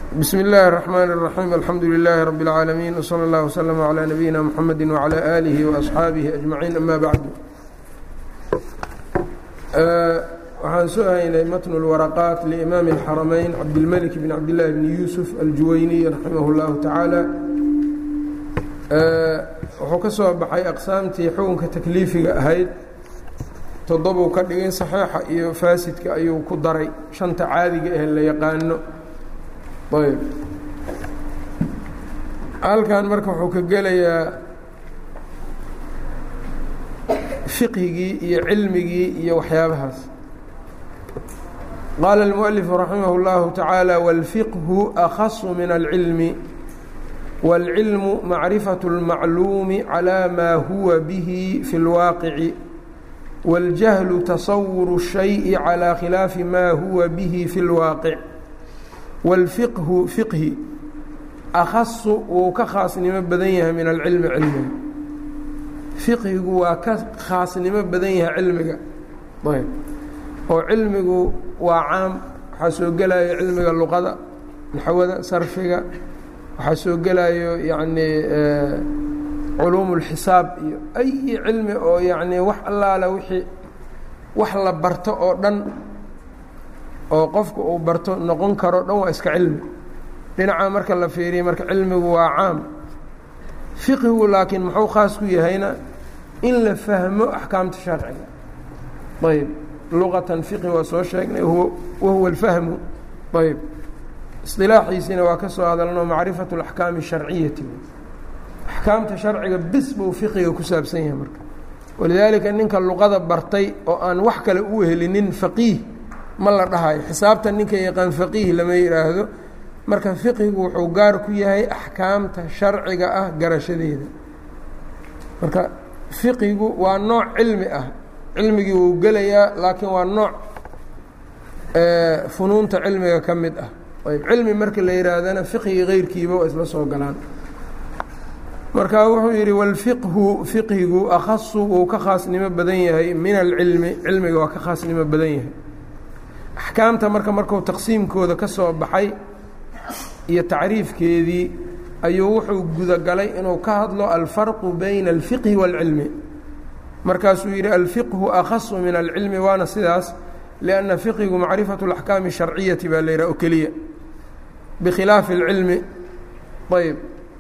bsm اllahi الرحmn الرaحيم alxamdu لilaahi رb العaalamiin وslى اllah وslm عlى nabiyina mxamedi وعlى آlihi وأصxaabihi أجmaعiin ama bacdu waxaan soo haynay matn اlwaraqaat liimaam الxaramayn cabdilmلك bn cabdالlahi bn yuusuf aljuwayniy raximah اllahu tacaala wuxuu ka soo baxay aqsaamtii xukunka takliifiga ahayd toddobuu ka dhigay saxiixa iyo faasidka ayuu ku daray shanta caadiga ah la yaqaano ayb halkan marka wuxuu ka gelayaa fiqhigii iyo cilmigii iyo waxyaabahaas qaala الmuؤalifu raximah اllahu taعaalى wاlfiqhu akhasu min alcilmi wاlcilmu macrifaة اlmacluumi calى maa huwa bihi fi اlwaaqici wاljahlu tasawuru الshayءi calى khilaafi ma huwa bihi fi اlwaaqic wاlfiqhu fiqhi akhasu wuu ka khaasnimo badan yahay min alcilmi cilmiga fiqhigu waa ka khaasnimo badan yahay cilmiga ayb oo cilmigu waa caam waxaa soo gelayo cilmiga luqada naxwada sarfiga waxaa soo gelayo yacnii culuum اlxisaab iyo ay cilmi oo yacnii wax allaala wixii wax la barto oo dhan oo qofku uu barto noqon karo dhan waa iska cilmi dhinaca marka la fiiriya marka cilmigu waa caam fiqhigu laakiin muxuu khaas ku yahayna in la fahmo axkaamta sharciga ayb luqatan fiqhi waa soo sheegnay wahuwa alfahmu ayb isilaaxiisiina waa ka soo hadalno macrifatu اlaxkaami الsharciyati axkaamta sharciga bis buu fiqiga ku saabsan yahay marka walidaalika ninka luqada bartay oo aan wax kale u helinin faqiih ma la dhahayo xisaabta ninka yaqaan faqiih lama yidhaahdo marka fiqhigu wuxuu gaar ku yahay axkaamta sharciga ah garashadeeda marka fiqigu waa nooc cilmi ah cilmigii wuu gelayaa laakiin waa nooc funuunta cilmiga ka mid ah ayb cilmi marka la yihaahdana fiqhigi keyrkiiba waa isla soo galaan marka wuxuu yidhi wاlfiqhu fiqhigu akhasu wuu ka khaasnimo badan yahay min alcilmi cilmiga waa ka khaasnimo badan yahay axkaamta marka markuu taqsiimkooda ka soo baxay iyo tacriifkeedii ayuu wuxuu gudagalay inuu ka hadlo alfarqu bayna alfiqhi wاlcilmi markaasuu yidhi alfiqhu akhasu min alcilmi waana sidaas lianna fiqhigu macrifatu اlaxkaami الsharciyati baa la yidhaha oo keliya bikhilaafi اlcilmi ayb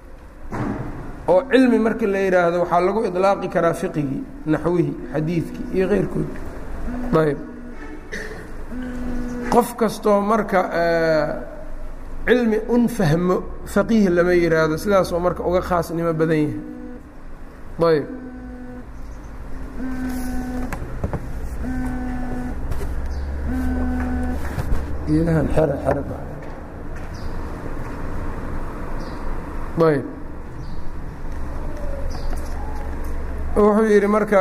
oo cilmi marka la yidhaahdo waxaa lagu iطlaaqi karaa fiqigii naxwihii xadiidkii iyo keyrkood ayb qof kastoo marka cilmi un fahmo faqiih lama yihaahdo sidaasoo marka uga khaasnimo badan yahay ayb geedahan xere xere ayb wuxuu yidhi marka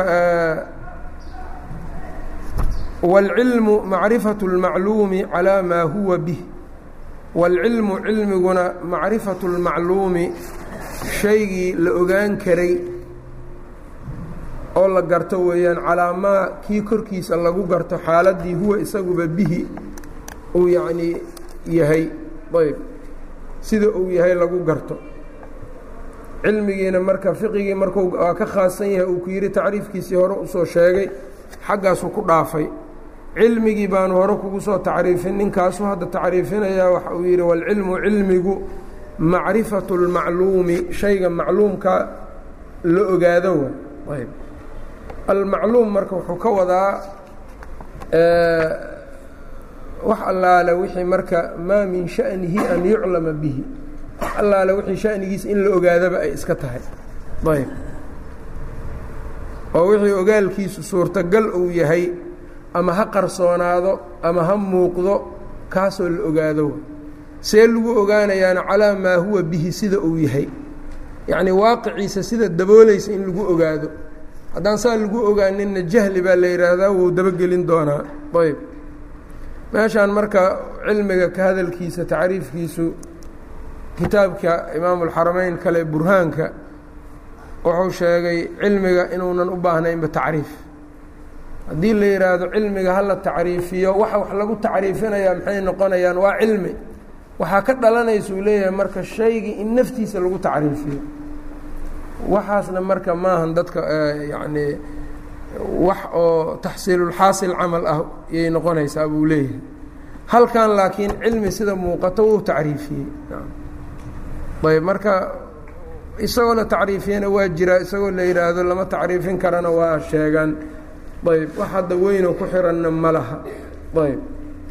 wاlcilmu macrifaة اlmacluumi calىa maa huwa bih wاlcilmu cilmiguna macrifaة اlmacluumi shaygii la ogaan karay oo la garto weeyaan calaa maa kii korkiisa lagu garto xaaladdii huwa isaguba bihi uu yacnii yahay ayb sida uu yahay lagu garto cilmigiina marka fiqigii markuu waa ka khaasan yahay uu ku yidhi tacriifkiisii hore usoo sheegay xaggaasuu ku dhaafay cilmigii baanu hore kugu soo tacriifin ninkaasuu hadda tacriifinayaa waxa uu yidhi walcilmu cilmigu macrifatu اlmacluumi shayga macluumka la ogaado wa ayb almacluum marka wuxuu ka wadaa wax allaale wixii marka maa min sha'nihi an yuclama bihi wax allaale wixii sha'nigiisa in la ogaadaba ay iska tahay ayb oo wixii ogaalkiisu suurtagal uu yahay ama ha qarsoonaado ama ha muuqdo kaasoo la ogaado see lagu ogaanayaana calaa maa huwa bihi sida uu yahay yacnii waaqiciisa sida daboolaysa in lagu ogaado haddaan saa lagu ogaaninna jahli baa la yidhaahdaa wuu dabagelin doonaa ayb meeshaan marka cilmiga ka hadalkiisa tacriifkiisu kitaabka imaamu اlxarameyn kale burhaanka wuxuu sheegay cilmiga inuunan u baahnaynba tacriif haddii la yidhaahdo cilmiga hala tacriifiyo waxa wax lagu tacriifinayaa maxay noqonayaan waa cilmi waxaa ka dhalanaysa uu leeyahay marka shaygii in naftiisa lagu tacriifiyo waxaasna marka maahan dadka yacni wax oo taxsiilulxaasil camal ah yay noqonaysaa buu leeyahay halkan laakiin cilmi sida muuqato wuu tacriifiyey ayb marka isagoo la tacriifiyana waa jiraa isagoo la yidhaahdo lama tacriifin karana waa sheegaan ayb wax hadda weynoo ku xiranna ma laha ayb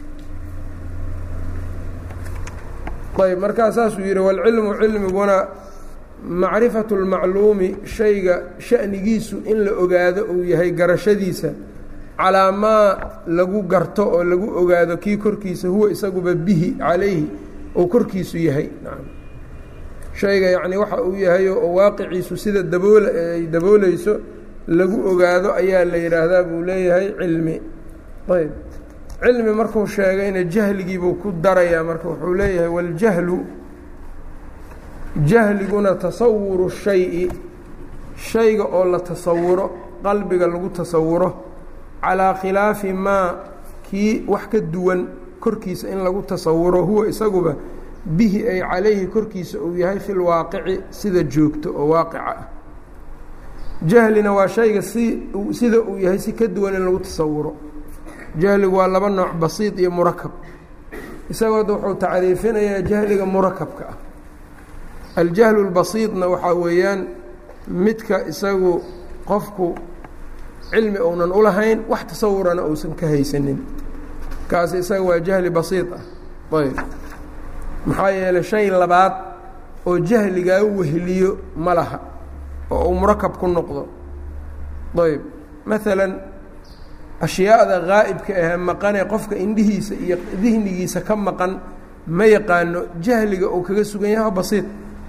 ayb markaa saasuu yidhi walcilmu cilmiguna macrifatu اlmacluumi shayga sha'nigiisu in la ogaado uu yahay garashadiisa calaa maa lagu garto oo lagu ogaado kii korkiisa huwa isaguba bihi calayhi ou korkiisu yahay shayga yacni waxa uu yahay oo waaqiciisu sida dabool ay daboolayso lagu ogaado ayaa la yidhaahdaa buu leeyahay cilmi ayb cilmi markuu sheegayna jahligiibuu ku darayaa marka wuxuu leeyahay waljahlu jahliguna tasawuru shayi shayga oo la tasawuro qalbiga lagu tasawuro calaa khilaafi maa kii wax ka duwan korkiisa in lagu tasawuro huwa isaguba bihi ay calayhi korkiisa uu yahay fi lwaaqici sida joogto oo waaqica ah jahlina waa shayga si sida uu yahay si ka duwan in lagu tasawuro jahligu waa laba nooc basiid iyo murakab isagood wuxuu tacriifinayaa jahliga murakabka ah aljahlu اlbasiidna waxaa weeyaan midka isagu qofku cilmi uunan ulahayn wax tasawurana uusan ka haysanin kaasi isaga waa jahli basiid ah ayb maxaa yeelay shay labaad oo jahligaa weheliyo ma laha oo uu murakab ku noqdo ayb maalan ashyaada gaa'ibka ahee maqanee qofka indhihiisa iyo dihnigiisa ka maqan ma yaqaano jahliga uu kaga sugan yahay basiid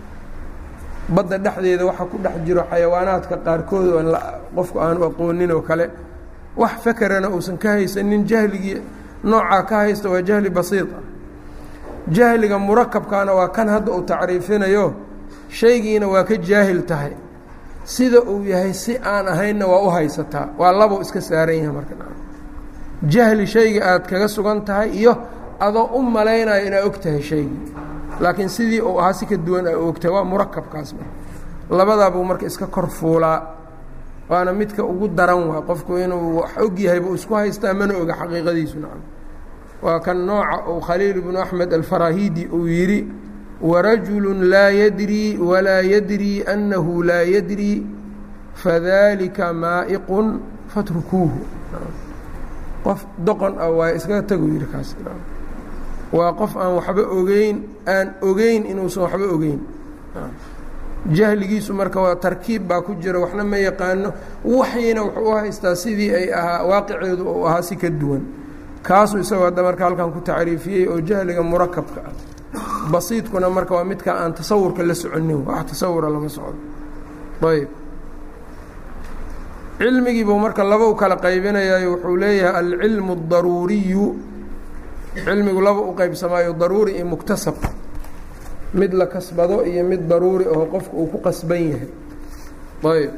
badda dhexdeeda waxa ku dhex jiro xayawaanaadka qaarkood oon qofku aanu aqoonin oo kale wax fakerana uusan ka haysanin jahligii noocaa ka haysta waa jahli basiid ah jahliga murakabkaana waa kan hadda uu tacriifinayo shaygiina waa ka jaahil tahay sida uu yahay si aan ahaynna waa u haysataa waa labou iska saaran yahay marka jahli shayga aad kaga sugan tahay iyo adoo u malaynayo inaad og tahay shaygii laakiin sidii uu ahaa si ka duwan a ogtahay waa murakabkaas labadaabuu marka iska kor fuulaa waana midka ugu daran waa qofku inuu wax og yahay buu isku haystaa mana oga xaqiiqadiisu nacam waa kan nooca uu khaliil bnu axmed alfarahidi uu yidhi warajulu laa yadrii walaa yadrii annahu laa yadrii fadalika maa'iqun fatrukuuhu qof doqon ah waa iskaga tagu yidhi kaas waa qof aan waxba ogeyn aan ogeyn inuusan waxba ogeyn jahligiisu marka waa tarkiib baa ku jira waxna ma yaqaano waxyina wuxuu u haystaa sidii ay ahaa waaqiceedu uu ahaa si ka duwan kaasuu isagoo hadda marka halkan ku tacriifiyey oo jahliga murakabka ah basiidkuna marka waa midka aan tasawurka la soconin wax tasawura lama socdo ayb cilmigiibuu marka laba u kala qaybinayayo wuxuu leeyahay alcilmu اdaruuriyu cilmigu laba u qaybsamaayo daruuri iyo muktasab mid la kasbado iyo mid daruuri oo qofku uu ku qasban yahay ayb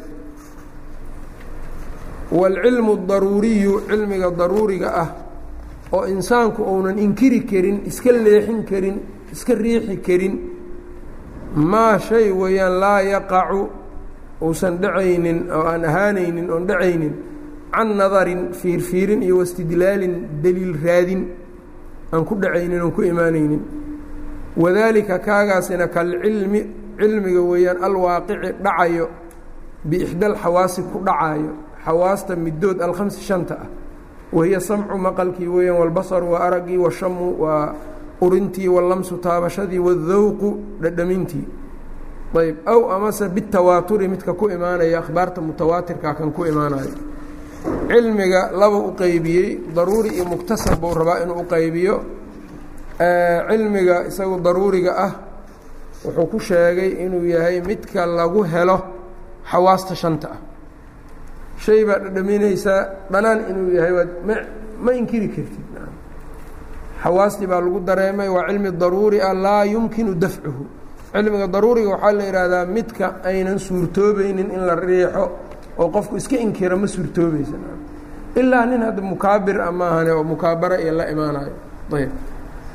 wاlcilmu اdaruuriyu cilmiga daruuriga ah oo insaanku uunan inkiri karin iska leexin karin iska riixi karin maa shay weeyaan laa yaqacu uusan dhacaynin oo aan ahaanaynin oon dhacaynin can nadarin fiirfiirin iyo wastidlaalin deliil raadin aan ku dhacaynin oon ku imaanaynin wadaalika kaagaasina kalcilmi cilmiga weeyaan alwaaqici dhacayo biixda alxawaasi ku dhacayo xawaasta middood alkhamsi shanta ah wahiya samcu maqalkii weeyaan walbasaru waa araggii washamu waa urintii wallamsu taabashadii waاdawqu dhadhamintii ayb aw amase bitawaaturi midka ku imaanaya akhbaarta mutawaatirka kan ku imaanayo cilmiga laba u qeybiyey daruuri iyo muktasab buu rabaa inuu u qaybiyo cilmiga isagu daruuriga ah wuxuu ku sheegay inuu yahay midka lagu helo xawaasta shanta ah shay baa dhadhaminaysaa dhanaan inuu yahay waad ma ma inkiri kartid xawaastii baa lagu dareemay waa cilmi daruuri ah laa yumkinu dafcuhu cilmiga daruuriga waxaa la yidhaahdaa midka aynan suurtoobaynin in la riixo oo qofku iska inkira ma suurtoobaysa ilaa nin hadda mukaabir a maahane oo mukaabara iyo la imaanayo ayb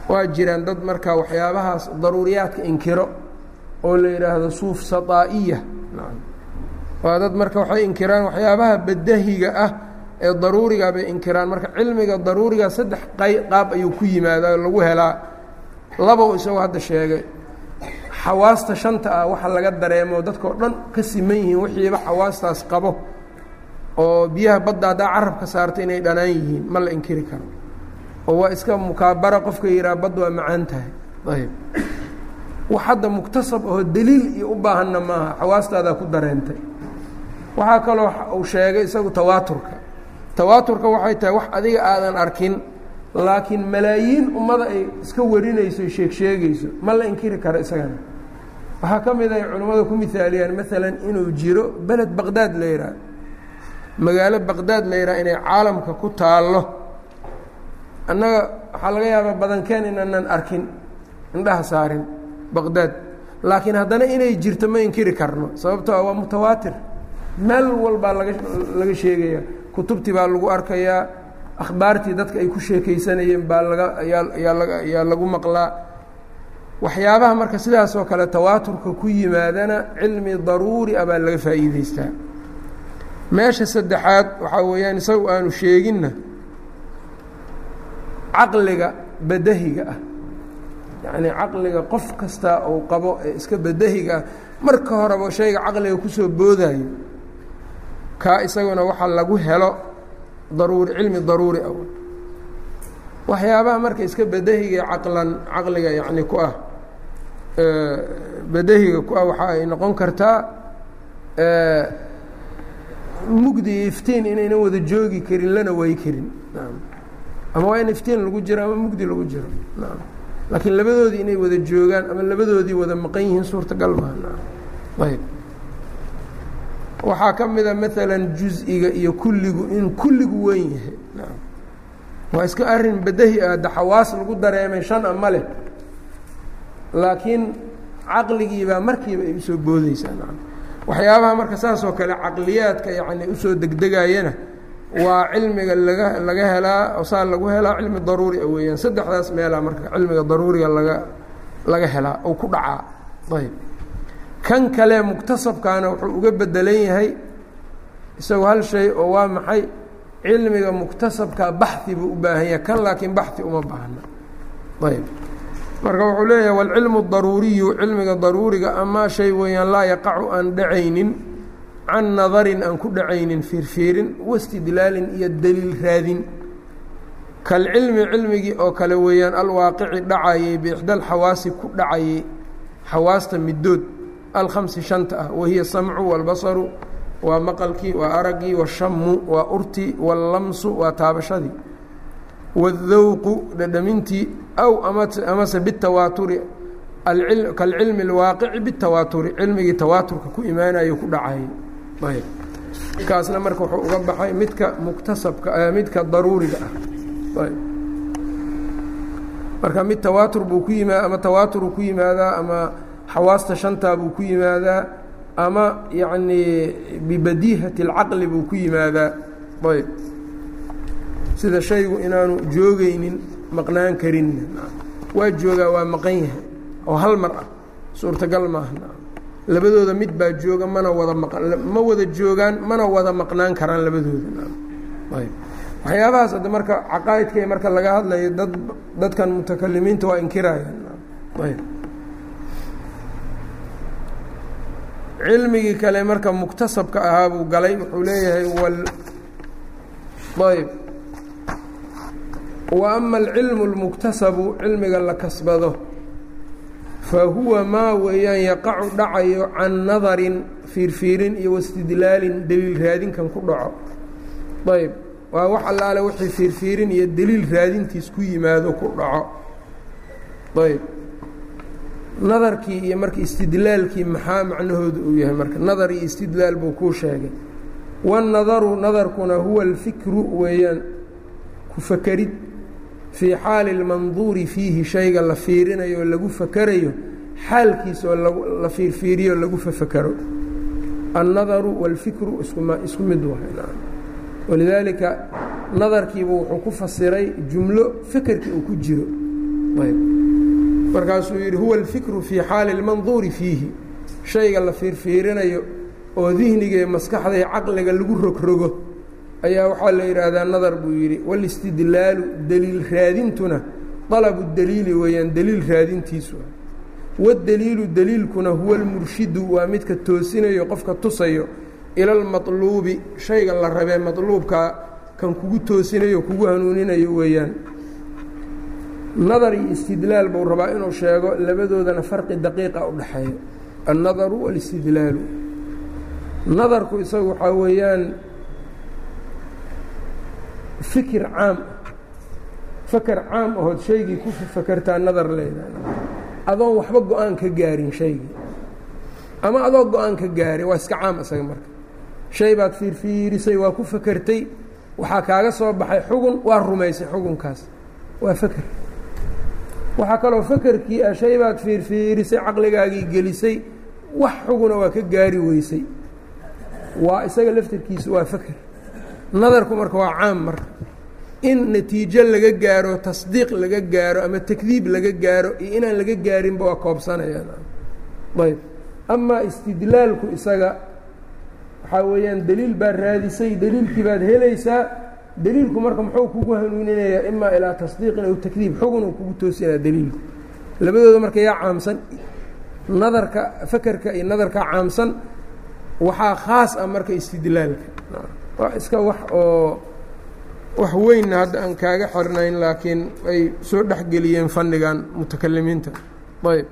waa jiraan dad marka waxyaabahaas daruuriyaadka inkiro oo la yidhaahdo suuf saطaa'iya waa dad marka waxay inkiraan waxyaabaha badahiga ah ee daruuriga bay inkiraan marka cilmiga daruuriga saddex qay qaab ayuu ku yimaadaa oo lagu helaa labow isagoo hadda sheegay xawaasta shanta ah waxa laga dareemo dadkao dhan ka siman yihiin wixiiba xawaastaas qabo oo biyaha badda haddaa carabka saarta inay dhanaan yihiin ma la inkiri karo oo waa iska mukaabara qofka yidhaha badd waa macaan tahay ayb wax hadda muktasab oo deliil iyo u baahanna maaha xawaastaadaa ku dareentay waxaa kaloo uu sheegay isagu tawaaturka tawaaturka waxay tahay wax adiga aadan arkin laakiin malaayiin ummada ay iska warinayso sheeg sheegayso ma la inkiri karo isagana waxaa ka mid ay culimmadu ku mihaaliyaan maalan inuu jiro beled baqdaad la yidhaah magaalo baqdaad la yidhaha inay caalamka ku taallo annaga waxaa laga yaabaa badankeen inaanan arkin indhaha saarin baqdaad laakiin haddana inay jirto ma inkiri karno sababtoo ah waa mutawaatir meel walbaa laga laga sheegaya kutubtii baa lagu arkayaa akhbaartii dadka ay ku sheekaysanayeen baa laga ayaa ayaa laga ayaa lagu maqlaa waxyaabaha marka sidaasoo kale tawaaturka ku yimaadana cilmi daruuri ah baa laga faa'iideystaa meesha saddexaad waxaa weeyaan isagu aanu sheeginna caqliga badahiga ah yacnii caqliga qof kasta uu qabo ee iska badahiga ah marka horeba shayga caqliga kusoo boodayo kaa isaguna waxaa lagu helo daruuri cilmi daruuri ah waxyaabaha marka iska badahiga caqlan caqliga yacni ku ah badahiga ku ah waxa ay noqon kartaa mugdi iyo iftiin inaynan wada joogi karin lana way karin ama waa in iftiin lagu jiro ama mugdi lagu jiro laakiin labadoodii inay wada joogaan ama labadoodii wada maqan yihiin suurtagal maaha ayb waxaa ka mida maalan juz-iga iyo kulligu in kulligu weyn yahay waa iska arin badahi ah da xawaas lagu dareemay shan a ma leh laakiin caqligiibaa markiiba ay usoo boodeysaa waxyaabaha marka saasoo kale caqliyaadka yani usoo degdegayana waa cilmiga laga laga helaa saa lagu helaa cilmi daruuri a weeyaan saddexdaas meelaa marka cilmiga daruuriga laga laga helaa oo ku dhacaa ayb kan kale muktasabkaana wuxuu uga bedelan yahay isagoo hal shay oo waa maxay cilmiga muktasabka baxi buu u baahan yahay kan laakiin baxi uma baahna ayb marka wuxuu leeyahay wاlcilmu daruuriyu cilmiga daruuriga amaa shay weeyaan laa yaqacu aan dhacaynin can nadarin aan ku dhacaynin fiirfiirin wastidlaalin iyo deliil raadin kalcilmi cilmigii oo kale weeyaan alwaaqici dhacayey biixda alxawaasi ku dhacayey xawaasta middood alkhamsi shanta ah wahiya samcu wاlbasaru waa maqalkii waa araggii washamu waa urtii wاllamsu waa taabashadii wاdawqu dhadhamintii aw amase bitawaaturi kalcilmi اlwaaqici bitawaaturi cilmigii tawaaturka ku imaanayo ku dhacayay ayb kaasna marka wuxuu uga baxay midka muktasabka midka daruuriga ah ayb marka mid tawaatur buu ku yimaa ama tawaaturu ku yimaadaa ama xawaasta shantaa buu ku yimaadaa ama yacnii bibadiihati اlcaqli buu ku yimaadaa ayb sida shaygu inaanu joogaynin maqnaan karinna waa joogaa waa maqan yahay oo hal mar ah suurtagal maaha labadooda mid baa jooga mana wada ma wada joogaan mana wada maqnaan karaan labadooda ayb waxyaabahaas hadda marka caqaa'idka marka laga hadlayo dad dadkan mutakalimiinta waa inkirayaan ayb cilmigii kale marka muktasabka ahaa buu galay wuxuu leeyahay wal ayb wa ama alcilmu اlmuktasabu cilmiga la kasbado fa huwa maa weeyaan yaqacu dhacayo can nadarin fiirfiirin iyo wastidlaalin deliil raadinkan ku dhaco ayb waa wax allaale wixii fiirfiirin iyo deliil raadintiis ku yimaado ku dhaco ayb nadarkii iyo marka istidlaalkii maxaa macnahooda uu yahay marka nadar iyo istidlaal buu kuu sheegay waannadaru nadarkuna huwa alfikru weeyaan ku fakerid fii xaali اlmanduuri fiihi shayga la fiirinayo oo lagu fakerayo xaalkiisa oo la fiirfiiriyo lagu fafakero annadaru wاlfikru iskuma isku mid wahay walidaalika nadarkiibu wuxuu ku fasiray jumlo fekerkii uu ku jiro ayb markaasuu yidhi huwa alfikru fii xaali اlmanduuri fiihi shayga la fiirfiirinayo oo dihniga iyo maskaxda iyo caqliga lagu rogrogo ayaa waxaa la yidhaahdaa nadar buu yidhi wاlistidlaalu deliil raadintuna طalabu deliili weeyaan deliil raadintiisu wاdeliilu deliilkuna huwa اlmurshidu waa midka toosinayo qofka tusayo ila اlmaطluubi shayga la rabee maطluubkaa kan kugu toosinayo kugu hanuuninayo weeyaan nadar iyo istidlaal buu rabaa inuu sheego labadoodana farqi daqiiqa u dhexeeyo annadaru wاlistidlaalu nadarku isagu waxaa weeyaan fikir caam faker caam ahood shaygii ku fakertaa nadar leedahay adoon waxba go-aan ka gaarin shaygii ama adoo go-aan ka gaari waa iska caam isaga marka shay baad fiirfiirisay waa ku fakertay waxaa kaaga soo baxay xugun waa rumaysay xugunkaas waa faker waxaa kaloo fakerkii ah shay baad fiirfiirisay caqligaagii gelisay wax xuguna waa ka gaari weysay waa isaga laftirkiisu waa faker nadarku marka waa caam marka in natiijo laga gaaro tasdiiq laga gaaro ama takdiib laga gaaro iyo inaan laga gaarinba waa koobsanayaan ayb amaa istidlaalku isaga waxaa weeyaan deliil baad raadisay deliilkii baad helaysaa deliilku marka muxuu kugu hanuuninayaa imaa ilaa tasdiiqin aw takdiib xugun uu kugu toosinaya deliilku labadooda marka yaa caamsan nadarka fakerka iyo nadarka caamsan waxaa khaas ah marka istidlaalka waa iska wax oo wax weynna hadda aan kaaga xirnayn laakiin ay soo dhexgeliyeen fannigan mutakalimiinta ayb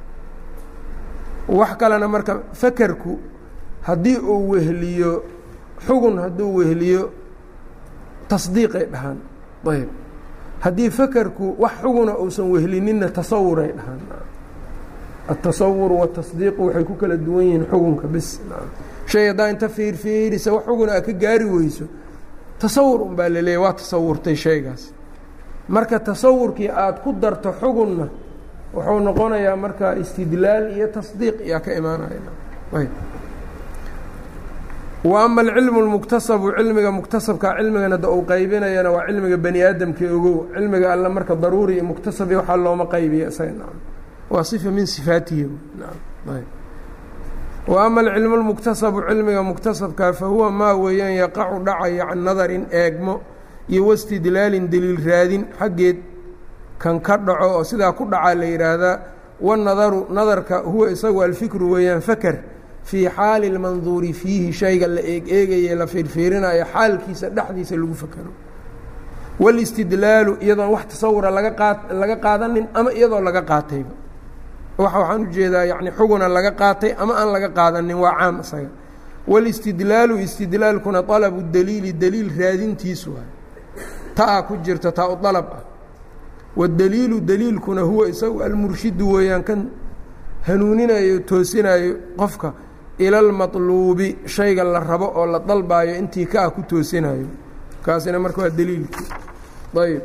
wax kalena marka fakerku haddii uu wehliyo xugun hadduu wehliyo tasdiiqay dhahaan ayb haddii fakerku wax xuguna uusan wehlininna tasawuray dhahaan atasawur watasdiiqu waxay ku kala duwan yihiin xugunka bis shay haddaa inta fiirfiirisa wax xuguna a ka gaari weyso tasawur un baa la leeyahy waa tasawurtay shaygaas marka tasawurkii aada ku darto xugunna wuxuu noqonayaa marka istidlaal iyo tasdiiq yaa ka imaanaya wa ama alcilmu اlmuktasabu cilmiga muktasabka cilmigan hadda uu qaybinayana waa cilmiga bani aadamka ogow cilmiga alle marka daruuri iyo muktasabi waxaa looma qaybiya isaga waa صifa min sifaatihi wa ama alcilmu اlmuktasabu cilmiga muktasabka fahuwa maa weeyaan yaqacu dhacaya can nadarin eegmo iyo wastidlaalin deliil raadin xaggeed kan ka dhaco oo sidaa ku dhacaa la yidhaahdaa wanadaru nadarka huwa isagu alfikru weeyaan faker fii xaali اlmanduuri fiihi shayga la eeg eegaye la fiirfiirinayo xaalkiisa dhexdiisa lagu fakero wاlistidlaalu iyadoon wax tasawura laga qaa laga qaadanin ama iyadoo laga qaatayba waxa waxaan ujeedaa yani xuguna laga qaatay ama aan laga qaadanin waa caam isaga wاlistidlaalu istidlaalkuna طalabu daliili daliil raadintiisu ah taa ku jirta taa u dalab ah wاdaliilu daliilkuna huwa isagu almurshidu weeyaan kan hanuuninayo toosinayo qofka ila اlmaطluubi shayga la rabo oo la dalbaayo intii ka ah ku toosinayo kaasina marka waa daliilkii ayb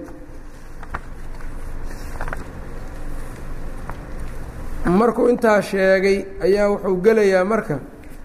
markuu intaa sheegay ayaa wuxuu gelayaa marka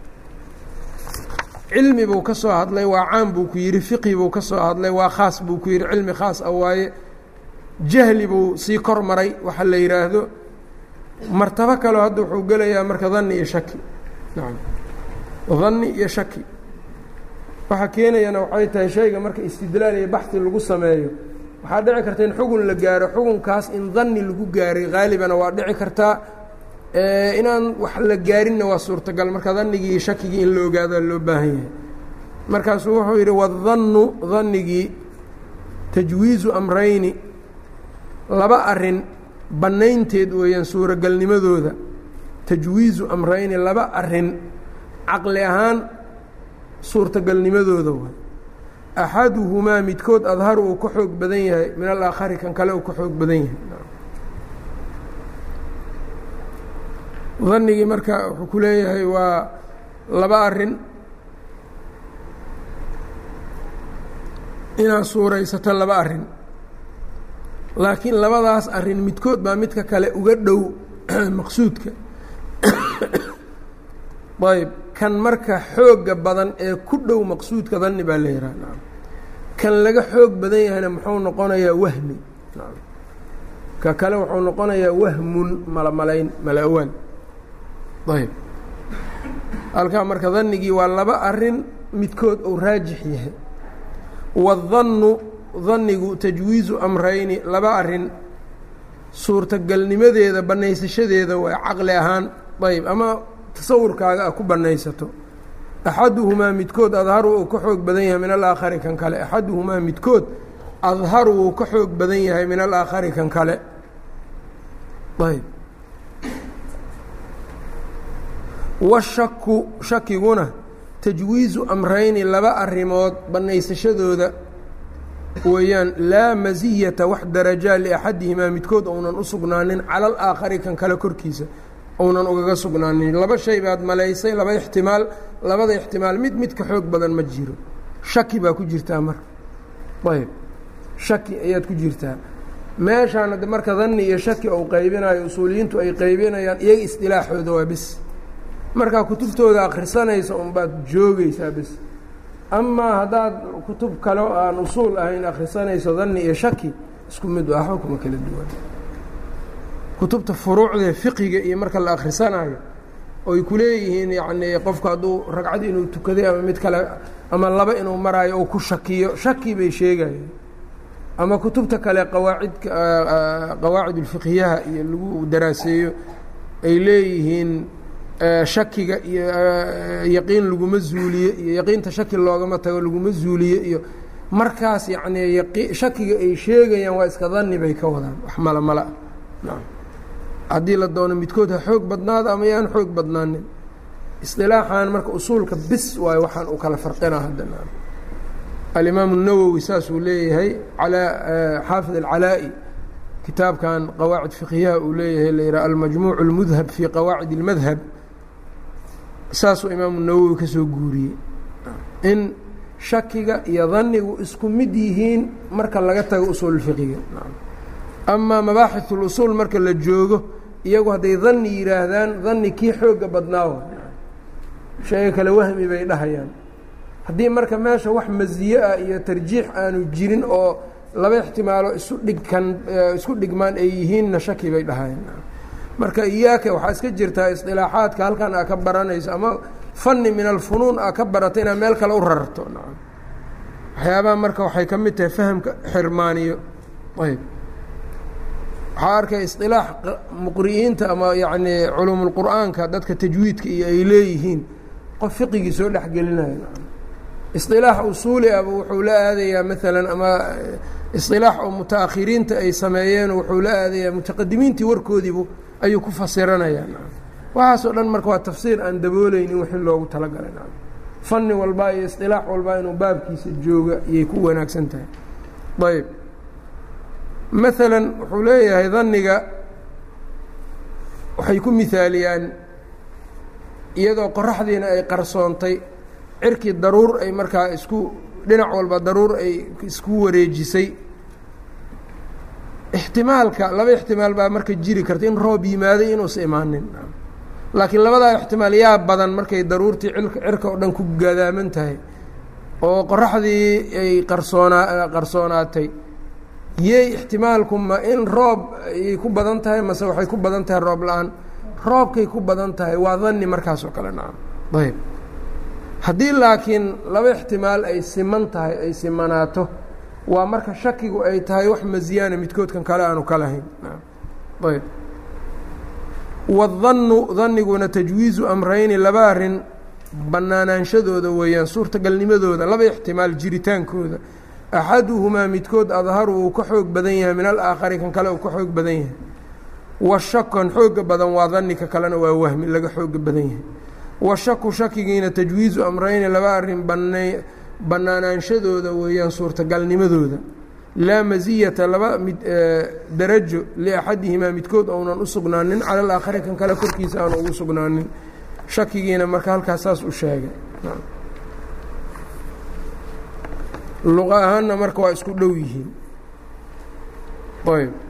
cilmi buu ka soo hadlay waa caam buu ku yidhi fiqhi buu ka soo hadlay waa khaas buu ku yidhi cilmi khaas ah waaye jahli buu sii kor maray waxa la yidhaahdo martabo kaleo hadda wuxuu gelayaa marka danni iyo shaki nacam danni iyo shaki waxaa keenayana waxay tahay shayga marka istidlaal iyo baxi lagu sameeyo waxaa dhici karta in xugun la gaaro xugunkaas in danni lagu gaaray haalibana waa dhici kartaa inaan wax la gaarinna waa suurtagal marka dannigii iyo shakigii in la ogaado loo baahan yahay markaasuu wuxuu yidhi wadannu dannigii tajwiizu amrayni laba arin bannaynteed weeyaan suuragalnimadooda tajwiizu amrayni laba arin caqli ahaan suurtagalnimadooda waay axaduhumaa midkood adharu uu ka xoog badan yahay min alaakhari kan kale uu ka xoog badan yahay danigii marka wuxuu ku leeyahay waa laba arin inaad suuraysato laba arin laakiin labadaas arin midkood baa midka kale uga dhow maqsuudka ayb kan marka xooga badan ee ku dhow maqsuudka danni baa la yihah kan laga xoog badan yahayna muxuu noqonayaa wahmi ka kale wuxuu noqonayaa wahmun malamalayn mala-awaal ayb halkaa marka dannigii waa laba arin midkood uu raajix yahay wadannu dannigu tajwiizu amrayni laba arin suurtagalnimadeeda bannaysashadeeda waa caqli ahaan ayb ama tasawurkaaga ah ku bannaysato axaduhumaa midkood adharu uu ka xoog badan yahay min alaakhari kan kale axaduhumaa midkood adharu wuu ka xoog badan yahay min alaakhari kan kale ayb washaku shakiguna tajwiizu amrayni laba arrimood bannaysashadooda weeyaan laa masiyata wax darajaa liaxadihimaa midkood ounan u sugnaanin cala alaakhari kan kale korkiisa ounan ugaga sugnaanin laba shay baad malaysay laba ixtimaal labada ixtimaal mid mid ka xoog badan ma jiro shaki baa ku jirtaa marka ayb shaki ayaad ku jirtaa meeshaan hadde marka danni iyo shaki ou qaybinayo usuuliyiintu ay qaybinayaan iyaga isdilaaxooda waa bis markaa kutubtooda akhrisanaysa unbaad joogaysaa bis amaa haddaad kutub kale oo aan usuul ahayn akhrisanayso danni iyo shaki isku mid waxba kuma kala duwan kutubta furuucdee fiqiga iyo marka la akhrisanayo oy ku leeyihiin yacnii qofku hadduu ragcad inuu tukaday ama mid kale ama laba inuu maraayo oo ku shakiyo shaki bay sheegayeen ama kutubta kale qawaacidka qawaacid ulfiqhiyaha iyo lagu daraaseeyo ay leeyihiin shakiga iyo yaqiin laguma zuuliye iyo yaqiinta shaki loogama tago laguma zuuliye iyo markaas yacnii yaqi shakiga ay sheegayaan waa iska danni bay ka wadaan wax mala mala ah haddii la doono midkood ha xoog badnaada ama yaan xoog badnaanin isilaaxan marka usuulka bis waayo waxaan uu kala farqinaa haddana alimaamu الnawowi saasuu leeyahay alaa xaafid alcalaa-i kitaabkan qawaacid fiqhiyaha uu leeyahay la yidhaha almajmuuc اlmudhab fii qawaacid اlmadhab saasuu imaamu nawowi ka soo guuriyey in shakiga iyo danigu isku mid yihiin marka laga tago usuul fiqiga amaa mabaaxith اlusuul marka la joogo iyagu hadday danni yidhaahdaan danni kii xooga badnaawa sheega kale wahmi bay dhahayaan haddii marka meesha wax masiye ah iyo tarjiix aanu jirin oo laba ixtimaalo isu dhigkan isku dhigmaan ay yihiinna shaki bay dhahayaan marka iyaaka waxaa iska jirtaa isdilaaxaadka halkan aa ka baranayso ama fanni min alfunuun aa ka barato inaad meel kale u rarto nacam waxyaabaha marka waxay ka mid tahay fahamka xirmaaniyo ayb waxaa arkay isilaax muqri'iinta ama yacnii culuumulqur'aanka dadka tajwiidka iyo ay leeyihiin qof fiqigii soo dhexgelinayo isilaax usuuli aba wuxuu la aadayaa maalan ama isilaax oo mutaakhiriinta ay sameeyeen wuxuu la aadayaa mutaqadimiintii warkoodiibu ayuu ku fasiranayaa waxaasoo dhan marka waa tafsiir aan dabooleynin wixii loogu talagalay fanni walba iyo isilaax walba inuu baabkiisa jooga ayay ku wanaagsan tahay ayb maalan wuxuu leeyahay daniga waxay ku mihaaliyaan iyadoo qoraxdiina ay qarsoontay cirkii daruur ay markaa isku dhinac walba daruur ay isku wareejisay ixtimaalka laba ixtimaal baa marka jiri karta in roob yimaaday inuusa imaanin laakiin labadaa ixtimaal yaa badan markay daruurtii cirka oo dhan ku gadaaman tahay oo qoraxdii ay qarsoonaa qarsoonaatay yey ixtimaalku ma in roob ayay ku badan tahay mase waxay ku badan tahay roob la-aan roobkay ku badan tahay waa danni markaas oo kale nacam ayb haddii laakiin laba ixtimaal ay siman tahay ay simanaato waa marka shakigu ay tahay wax masiyaana midkoodkan kale aanu ka lahayn ayb wadannu daniguna tajwiizu amrayni laba arin bannaanaanshadooda weeyaan suurtagalnimadooda laba ixtimaal jiritaankooda axaduhumaa midkood adharu uu ka xoog badan yahay min alaakhari kan kale uu ka xoog badan yahay washakan xooga badan waa danika kalena waa wahmi laga xooga badan yahay washaku shakigiina tajwiizu amrayni laba arin bana bannaanaanshadooda weeyaan suurtagalnimadooda laa masiyata laba mid darajo liaxadihimaa midkood ounan u sugnaanin cala alaakhari kan kale korkiisa aanu ugu sugnaanin shakigiina marka halkaas saas u sheegay luqa ahaanna marka waa isku dhow yihiin ayb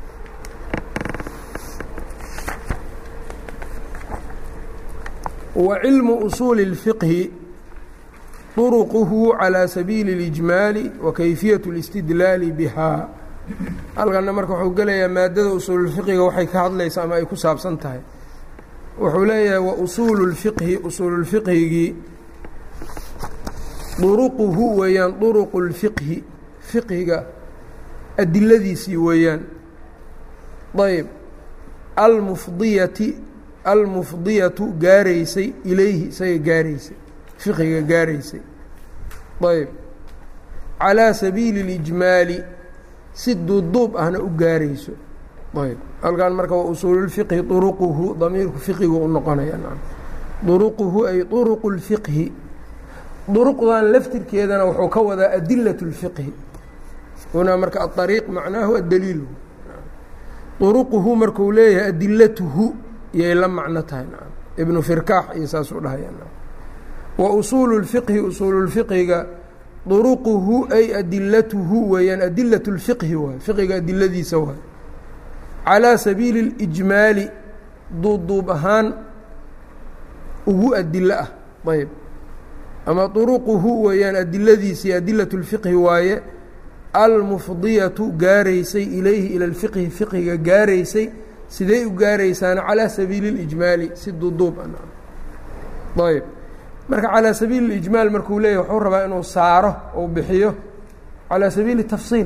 wa cilmu usuuli اlfiqhi طuruquhu calى sabiili اlijmaali wa kayfiyaة اlاstidlaali bihaa halkanna marka wuxuu gelayaa maadada usuululfiqiga waxay ka hadlaysa ama ay ku saabsan tahay wuxuu leeyahay wa usuulu lfiqhi usuululfiqhigii duruquhu weeyaan duruqu lfiqhi fiqhiga adiladiisii weeyaan ayb almufdiyati almufdiyatu gaaraysay ilayhi isaga gaaraysay fiqhiga gaaraysay ayb calaa sabiili اlijmaali si duuduub ahna u gaarayso ayb halkan marka waa usuululfiqhi duruquhu damiirku fiqigu u noqonaya duruquhu ay duruqu اlfiqhi duruqdan laftirkeedana wuxuu ka wadaa adilaة اlfiqhi hunaa marka aariiq macnaahu addaliil duruquhu markuu leeyahay adilatuhu yay la macno tahay ibnu firkaax iyo saasuu dhahaya wa usuulu اlfiqhi usuululfiqhiga duruquhu ay adilatuhu weeyaan adilaة اlfiqhi waay fiqiga adiladiisa waay calىa sabiili اlijmaali duuduub ahaan ugu adilo ah ayb ama duruquhu weeyaan adiladiisii adilaة اlfiqhi waaye almufdiyatu gaaraysay ilayhi ila اlfiqhi fiqhiga gaaraysay sidee u gaaraysaana calىa sabiili اlijmaali si duuduub ayb marka calىa sabiili اlijmaal markuu leeyahy wuxuu rabaa inuu saaro ou bixiyo calىa sabiili tafsiil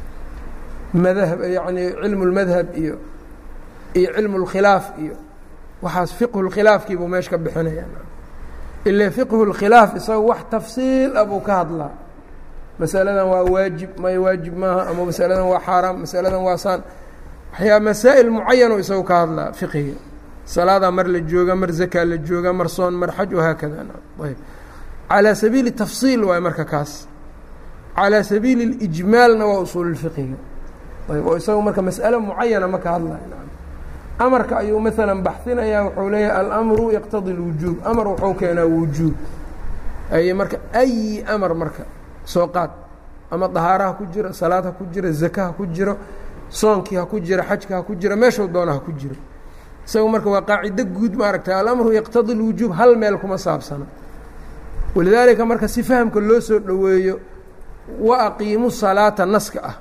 madhab yacni cilmu اlmadhab iyo iyo cilmu اlkhilaaf iyo waxaas fiqhu اlkhilaafkiibuu meesha ka bixinaya ile fiqhu اlkhilaaf isaga wax tafsiil ah buu ka hadlaa masaladan waa waajib may waajib maaha ama masaladan waa xaaraam masaladan waa saan waxyaa masaa'il mucayano isagu ka hadlaa fiqhiga salaadaa mar la jooga mar zakaa la jooga mar soon mar xaj wahaakada ayb calىa sabiili tafsiil waay marka kaas calىa sabiili اlijmaalna waa usuululfiqhiga ayb oo isagu marka mas'alo mucayana ma ka hadlaya amarka ayuu maalan baxinayaa wuxuu leeyahay alamru yaqtadi اlwujuub amar wuxuu keenaa wujuub ay marka ayi amar marka soo qaad ama dahaara ha ku jiro salaad ha ku jiro zaka ha ku jiro soonkii ha ku jiro xajka ha ku jiro meeshuu doona ha ku jiro isagu marka waa qaacido guud maaragtay alamru yaqtadi اlwujuub hal meel kuma saabsana walidaalika marka si fahamka loo soo dhoweeyo wa aqiimu salaata naska ah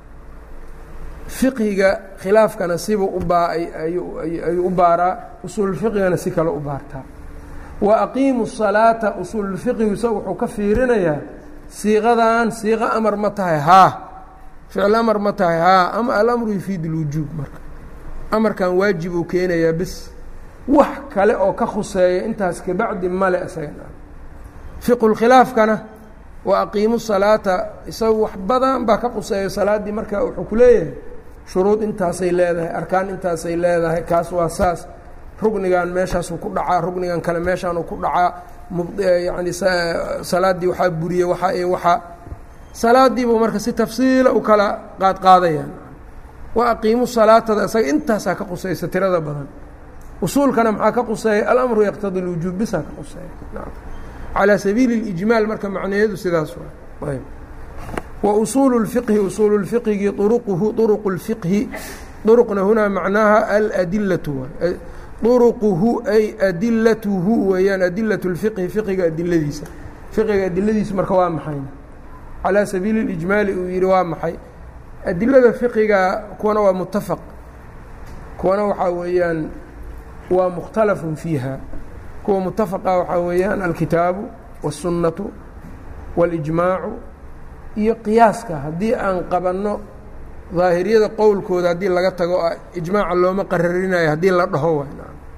fiqhiga khilaafkana sibuu u baa ayuu u baaraa usuululfiqhigana si kale u baartaa wa aqiimu salaata usuululfiqhigu isaga wuxuu ka fiirinayaa siiqadan siiqo amar ma tahay haa ficil amar ma tahay haa ama alamru yufiid اlwujuub marka amarkan waajib uu keenayaa bis wax kale oo ka khuseeya intaas kabacdi male isaga fiqulkhilaafkana wa aqiimu salaata isagu wax badan baa ka quseeya salaaddii marka wuxuu ku leeyahay shuruud intaasay leedahay arkaan intaasay leedahay kaas waa saas rugnigan meeshaasuu ku dhacaa rugnigan kale meeshaanuu ku dhacaa yani salaaddii waxaa buriyey waxaa iyo waxaa salaadiibuu marka si tafsiila u kala qaadqaadayaan wa aqiimu salaatada isaga intaasaa ka qusaysa tirada badan usuulkana maxaa ka quseeya alamru yaqtadi lwujuub bisaa ka quseeya calى sabiili اlijmaal marka macnaheedu sidaas waa ayb wa usuulu اlfiqhi usuulu اlfiqhigi uruquhu uruqu اlfiqhi uruqna hunaa macnaaha aladilatu waay uruquhu ay adilatuhu weeyaan adilaة اlfiqhi fiqiga adiladiisa fiqiga adiladiisa marka waa maxay calىa sabiili اlijmaali uu yihi waa maxay adilada fiqiga kuwana waa mutafaq kuwana waxaa weeyaan waa mukhtalafun fiiha kuwa mutafaqa waxaa weeyaan alkitaabu wالsunnatu wاlijmaacu iyo qiyaaska haddii aan qabanno daahiriyada qowlkooda haddii laga tago ijmaaca looma qararinayo haddii la dhaho waay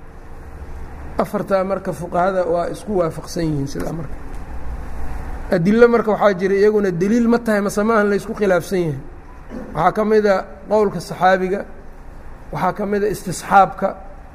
afartaa marka fuqahada waa isku waafaqsan yihiin sidaa marka adilo marka waxaa jira iyaguna deliil ma tahay mase maahan la ysku khilaafsan yahay waxaa ka mida qowlka saxaabiga waxaa ka mida istisxaabka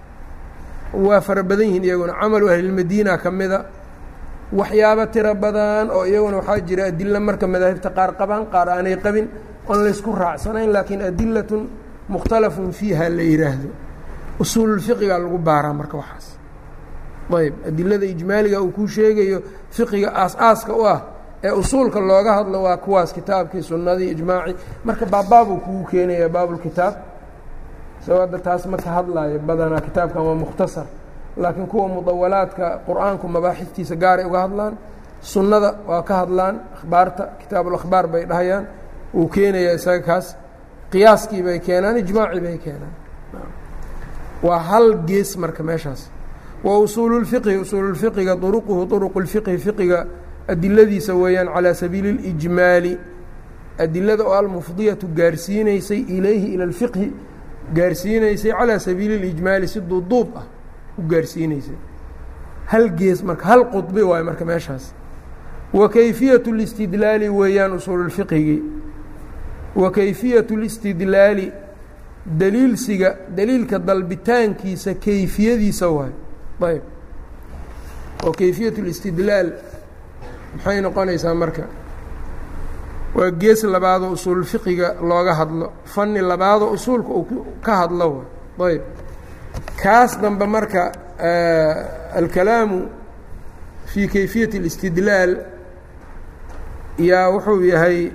waa fara badan yihiin iyaguna camalu ahlilmadiina ka mida waxyaabo tiro badan oo iyaguna waxaa jira adilo marka madaahibta qaar qabaan qaar aanay qabin oon laysku raacsanayn laakiin adilatun mukhtalafun fiiha la yidhaahdo usuululfiqigaa lagu baaraa marka waxaas ayb adilada ijmaaliga uu kuu sheegayo fiqiga aas-aaska u ah ee usuulka looga hadlo waa kuwaas kitaabkii sunnadii ijmaacii marka baabbaabuu kugu keenaya baabulkitaab isagoo hadda taas ma ka hadlaayo badanaa kitaabkan waa mukhtasar laakiin kuwa mudawalaadka qur-aanku mabaaxiftiisa gaaray uga hadlaan sunnada waa ka hadlaan akhbaarta kitaabuulakhbaar bay dhahayaan uu keenaya isaga kaas qiyaaskii bay keenaan ijmaacii bay keenaan waa hal gees marka meeshaas wa usuulu lfiqhi usuululfiqiga duruquhu duruqu lfiqhi fiqiga adiladiisa weeyaan calaa sabiili اlijmaali adilada oo almufdiyatu gaarsiinaysay ilayhi ila اlfiqhi gaarsiinaysay calaa sabiili اlijmaali si duuduub ah u gaarsiinaysay hal gees marka hal qudbi waayo marka meeshaas wa kayfiyaة اlistidlaali weeyaan usuululfiqhigii wa kayfiyaة اlistidlaali daliilsiga daliilka dalbitaankiisa kayfiyadiisa waayo ayb oo kayfiyaة اlistidlaal maxay noqonaysaa marka waa gees labaadoo usuulfiqiga looga hadlo fani labaadoo usuulka uu ka hadlo wa ayb kaas dambe marka alkalaamu fii kayfiyaة اlاstidlaal yaa wuxuu yahay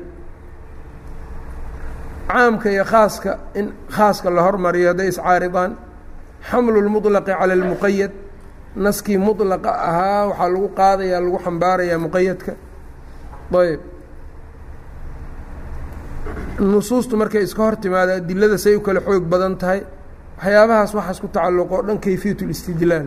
caamka iyo khaaska in khaaska la hormariyo hadday iscaaridaan xamlu اlmuطlaqi calى اlmuqayad naskii muطlaqa ahaa waxaa lagu qaadayaa lagu xambaarayaa muqayadka ayb nusuustu markay iska hor timaada adilada say u kala xoog badan tahay waxyaabahaas waxaas ku tacalluqo o dhan kayfiyat اlistidlaal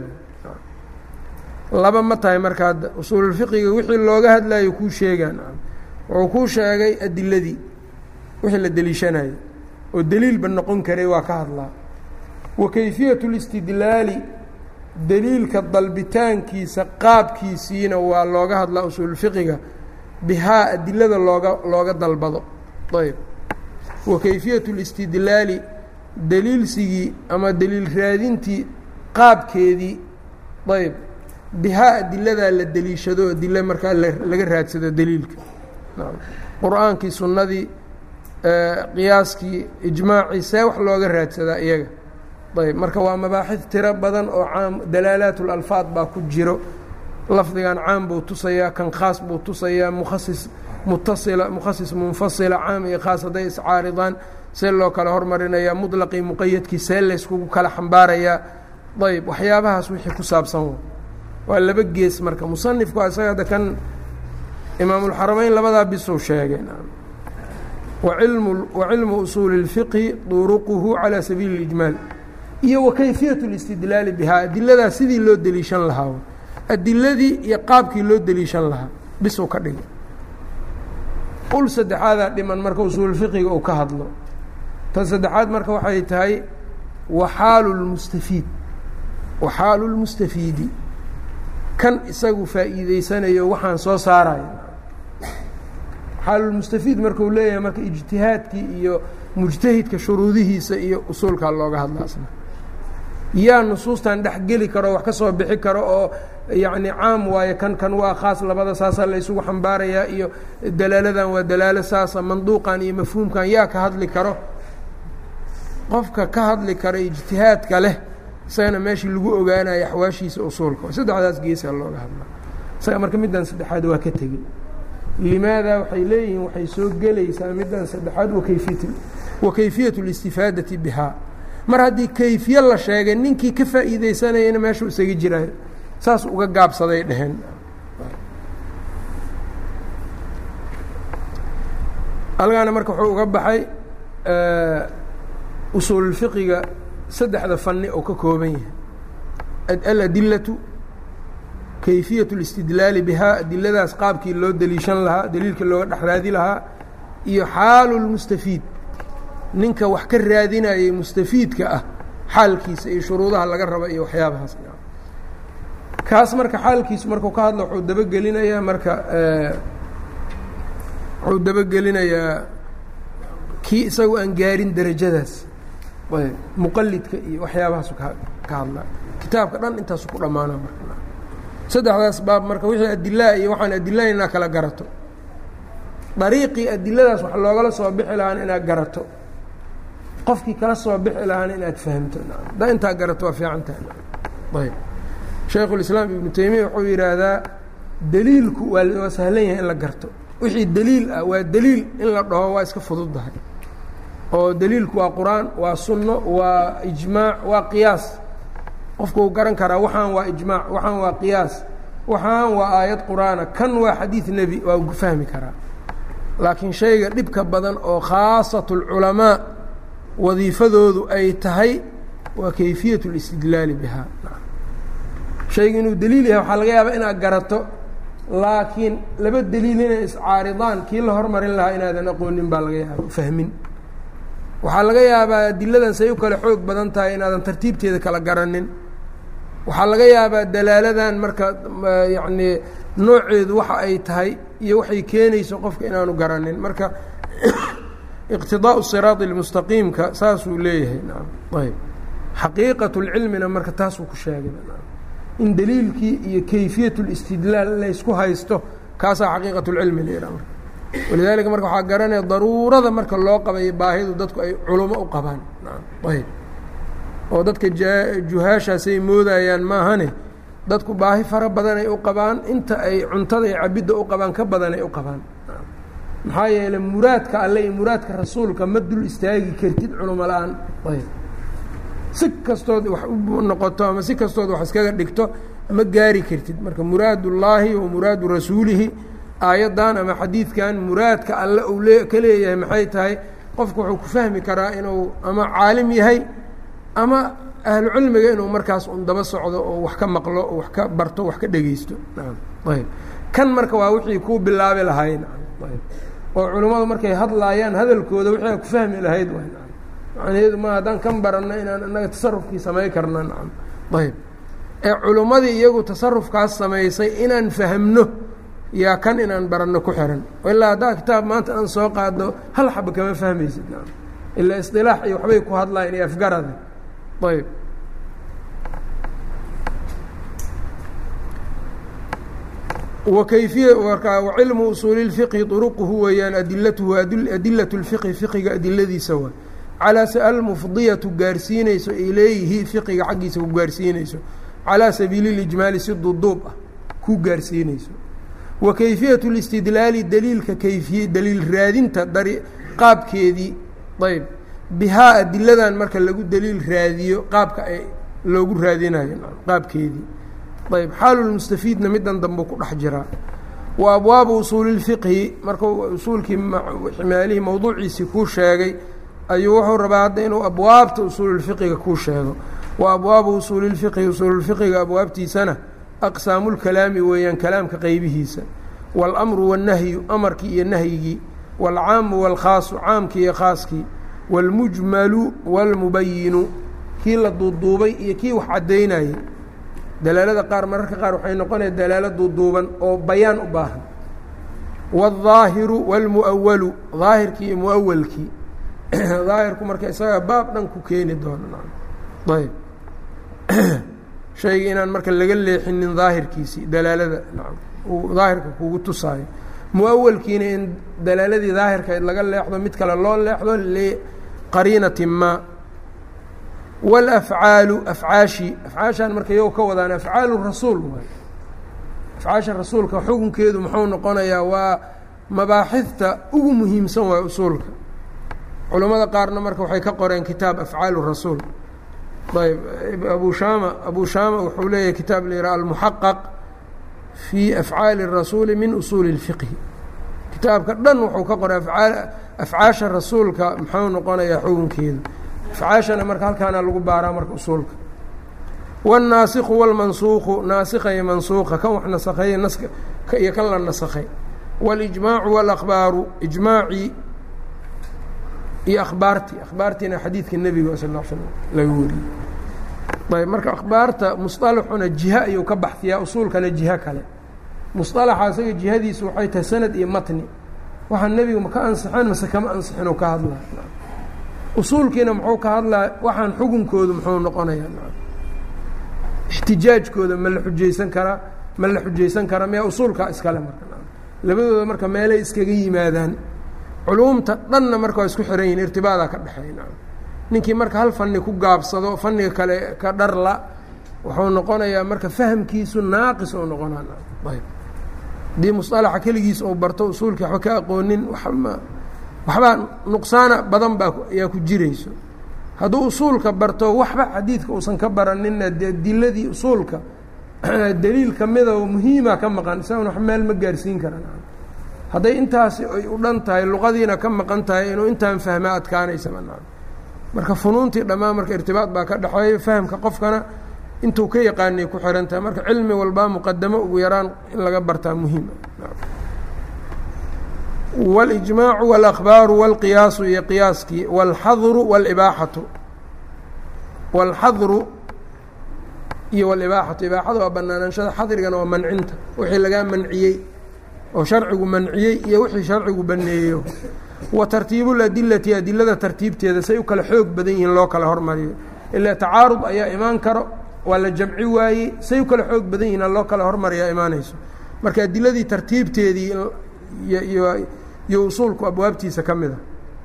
laba ma tahay marka hadda usuululfiqiga wixii looga hadlayo kuu sheegaan wuxuu kuu sheegay adiladii wixii la deliishanayo oo deliilba noqon karay waa ka hadlaa wa kayfiyat اlistidlaali deliilka dalbitaankiisa qaabkiisiina waa looga hadlaa usuulfiqiga bihaa adilada looga looga dalbado ayb wa kayfiyat اlistidlaali deliilsigii ama deliil raadintii qaabkeedii ayb bihaa adiladaa la deliishado adile markaa laga raadsado deliilka qur-aankii sunnadii qiyaaskii ijmaacii see wax looga raadsadaa iyaga ayb marka waa mabaaxid tiro badan oo caam dalaalaat اlalfaad baa ku jiro lafdigan caam buu tusayaa kan khaas buu tusayaa mukhasis mutasila mukhasis munfasila caam iyo khaas hadday iscaaridaan see loo kala hormarinayaa muطlaqii muqayadkii see layskugu kala xambaarayaa ayb waxyaabahaas wixii ku saabsan waa laba gees marka musanifku isaga hadda kan imaamulxarameyn labadaa bisuu sheegay wacilmu wacilmu usuuli اlfiqhi duruquhu calى sabiili اlijmaal iyo wa kayfiyaة اlistidlaali bihaa adiladaa sidii loo deliishan lahaa adiladii iyo qaabkii loo deliishan lahaa bisuu ka dhigay ul saddexaadaa dhiman marka usuulfiqiga uu ka hadlo tan saddexaad marka waxay tahay waxaalu lmustafiid waxaalu lmustafiidi kan isagu faa'iideysanayo waxaan soo saaraya xaalulmustafiid markuu leeyahay marka ijtihaadkii iyo mujtahidka shuruudihiisa iyo usuulkaa looga hadlaasna yaa nusuustan dhexgeli karo wax ka soo bixi karo oo yacni caam waaye kan kan waa khaas labada saasaa la ysugu xambaarayaa iyo dalaaladan waa dalaalo saasa manduuqan iyo mafhuumkan yaa ka hadli karo qofka ka hadli karo ijtihaadka leh isagana meeshii lagu ogaanayo axwaashiisa usuulka saddexdaas geesaa looga hadlaa isaga marka middan saddexaad waa ka tegey limaada waxay leeyihiin waxay soo gelaysaa middan saddexaad wakayfiyat wa kayfiyat اlistifaadati bihaa mar haddii kayfiye la sheegay ninkii ka faa'iideysanayana meeshuu isaga jiraayo saas uga gaabsaday dheheen algaana marka wuxuu uga baxay usuululfiqiga saddexda fani oo ka kooban yahay aladilatu kayfiyaة اlاstidlaali bihaa adiladaas qaabkii loo deliishan lahaa daliilka looga dhex raadi lahaa iyo xaalu اlmustafiid ninka wax ka raadinayay mustafiidka ah xaalkiisa iyo shuruudaha laga raba iyo waxyaabahaas kaas marka xaalkiisu markuu ka hadlo wuxuu dabagelinayaa marka wuxuu dabagelinayaa kii isagu aan gaarin derajadaas muqalidka iyo waxyaabahaasu ka ka hadlaa kitaabka dhan intaasu ku dhammaana marka saddexdaas baab marka wixii adilaa iyo waxaan adilaha inaad kala garato dariiqii adiladaas wax loogala soo bixi lahaana inaad garato qofkii kala soo bixi lahaana inaad fahamto haddaa intaa garato waa fiican tahay ayb shaykhulislaam ibnu teymiya wuxuu yidhaahdaa deliilku waa waa sahlan yahay in la garto wixii deliil ah waa deliil in la dhaho waa iska fududdahay oo deliilku waa qur-aan waa sunno waa ijmaac waa qiyaas qofkuu garan karaa waxaan waa ijmaac waxaan waa qiyaas waxaan waa aayad qur-aana kan waa xadiid nebi waa fahmi karaa laakiin shayga dhibka badan oo khaasat اlculamaa wadiifadoodu ay tahay waa kayfiyat اlistidlaali bihaa shayga inuu deliil yahay waxaa laga yaabaa inaad garato laakiin laba deliil inay iscaaridaan kii la hormarin lahaa inaadan aqoonin baa laga yaaba fahmin waxaa laga yaabaa adiladan say u kale xoog badan tahay inaadan tartiibteeda kala garanin waxaa laga yaabaa dalaaladan marka yacnii nooceedu waxa ay tahay iyo waxay keenayso qofka inaanu garanin marka iqtidaau siraadi اlmustaqiimka saasuu leeyahay naam ayb xaqiiqat اlcilmina marka taasuu ku sheegay in daliilkii iyo kayfiyat اlistidlaal laysku haysto kaasaa xaqiiqat اlcilmi la yidhaha marka walidaalika marka waxaa garanaya daruurada marka loo qabayo baahidu dadku ay culumo u qabaan ayb oo dadka juhaashaasay moodayaan maahane dadku baahi fara badanay u qabaan inta ay cuntada iyo cabidda u qabaan ka badanay u qabaan maxaa yeeley muraadka alle iyo muraadka rasuulka ma dul istaagi kartid culumo la-aan ayb si kastood wax u noqoto ama si kastood wax iskaga dhigto ma gaari kartid marka muraad ullaahi wa muraadu rasuulihi aayaddan ama xadiidkan muraadka alle uu lee ka leeyahay maxay tahay qofku wuxuu ku fahmi karaa inuu ama caalim yahay ama ahlu cilmiga inuu markaas un daba socdo oo wax ka maqlo oo wax ka barto wax ka dhegeysto ayb kan marka waa wixii kuu bilaabi lahay ayb oo culummadu markay hadlaayaan hadalkooda wixii a ku fahmi lahayd macnaheedu ma haddaan kan baranno inaan inaga tasarufkii samay karna nacam ayb ee culummadii iyagu tasarufkaas samaysay inaan fahmno yaa kan inaan baranno ku xiran ilaa haddaa kitaab maanta aan soo qaado hal xaba kama fahmaysid nacam ilaa isdilaax iyo waxbay ku hadlayan iyo afgarada ayb wakayfiya markaa wacilmu usuuli اlfiqhi طuruquhu weeyaan adilatuhu adilat اlfiqhi fiqiga adiladiisa waa calaa almufdiyatu gaarsiinayso ilayhi fiqiga xaggiisa ku gaarsiinayso calaa sabiili اlijmaali si duduub ah ku gaarsiinayso wa kayfiyat اlistidlaali daliilka kayfiye daliil raadinta dari qaabkeedii ayb bihaa adiladan marka lagu daliil raadiyo qaabka ay loogu raadinayo qaabkeedii ayb xaalulmustafiidna midan dambe ku dhex jiraa wa abwaabu usuuli اlfiqhi markuu usuulkii maalihii mawduuciisii kuu sheegay ayuu wuxuu rabaa hadda inuu abwaabta usuululfiqiga kuu sheego wa abwaabu usuuli اlfiqhi usuululfiqiga abwaabtiisana aqsaamu lkalaami weeyaan kalaamka qeybihiisa waاlamru waالnahyu amarkii iyo nahyigii wاlcaamu wاlkhaasu caamkii iyo khaaskii wاlmujmalu wاlmubayinu kii la duuduubay iyo kii wax caddaynayay dalaalada qaar mararka qaar waxay noqonaya dalaalo duuduuban oo bayaan u baahan wاlظaahiru wاlmu'awalu daahirkii iyo muawalkii daahirku marka isagaa baab dhan ku keeni doono ayb shayga inaan marka laga leexinin daahirkiisii dalaalada uu daahirka kugu tusaayo muawalkiina in dalaaladii daahirkayd laga leexdo mid kale loo leexdo liqariinati ma wاlafcaalu afcaashi afcaashaan marka iyago ka wadaan afcaalu rasuul waay afcaasha rasuulka xukunkeedu muxuu noqonayaa waa mabaaxidta ugu muhiimsan waay usuulka culammada qaarna marka waxay ka qoreen kitaab afcaalu rasuul ayb abu shama abu shama wuxuu leeyahay kitaab la yidhaha almuxaqaq fii afcaali الrasuuli min usuuli اlfiqhi kitaabka dhan wuxuu ka qoray afcaasha rasuulka muxuu noqonayaa xukunkeedu afcaashana marka halkaana lagu baaraa marka usuulka wالnaasikhu wاlmansuuqu naasikha iyo mansuuqa kan wax nasakheeye naska iyo kan la nasakhay wاlijmaacu wاlakbaaru ijmaacii iyo akhbaartii akhbaartiina xadiidka nebiga sal ا l slm laga wariyey ayb marka akhbaarta musطalaxuna jiha ayuu ka baxfiyaa usuulkana jiho kale musطalaxa isaga jihadiisu waxay tahay sanad iyo matni waxaa nebiga ma ka ansixeen mase kama ansixin oo ka hadlaa usuulkiina muxuu ka hadlaa waxaan xukunkoodu muxuu noqonayaa ixtijaajkooda ma la xujaysan karaa ma la xujaysan karaa miya usuulkaa iskale marka labadooda marka meelay iskaga yimaadaan culuumta dhanna marka waa isku xiran yihin irtibaadaa ka dhexeeya ninkii marka hal fanni ku gaabsado fanniga kale ka dharla wuxuu noqonayaa marka fahamkiisu naaqis oo noqonaa ayb haddii musطalaxa keligiis ou barto usuulkii waxba ka aqoonin wama waxbaa nuqsaana badan baa ayaa ku jirayso hadduu usuulka barto waxba xadiidka uusan ka baranina dee diladii usuulka daliil kamida oo muhiima ka maqan isagana wax meel ma gaarsiin karan hadday intaasi ay u dhan tahay luqadiina ka maqan tahay inuu intaan fahmaa adkaanaysaba marka funuuntii dhammaan marka irtibaad baa ka dhexeeya fahamka qofkana intuu ka yaqaanay ku xihan tahay marka cilmi walbaa muqadamo ugu yaraan in laga bartaa muhiim waاlijmaacu wاlأkhbaaru wاlqiyaasu iyo qiyaaskii wاlxadru wاlibaaxatu wاlxadru iyo wاlibaaxatu ibaaxada waa banaanaanshada xadrigana waa mancinta wixii lagaa manciyey oo sharcigu manciyey iyo wixii sharcigu baneeyo wa tartiibu ladilati adilada tartiibteeda say u kala xoog badan yihiin loo kala hormariyo ilaa tacaarud ayaa imaan karo waa la jamci waayey say u kala xoog badan yihiin loo kala hormariyaa imaanayso marka adiladii tartiibteedii iyo usuulku abwaabtiisa ka mida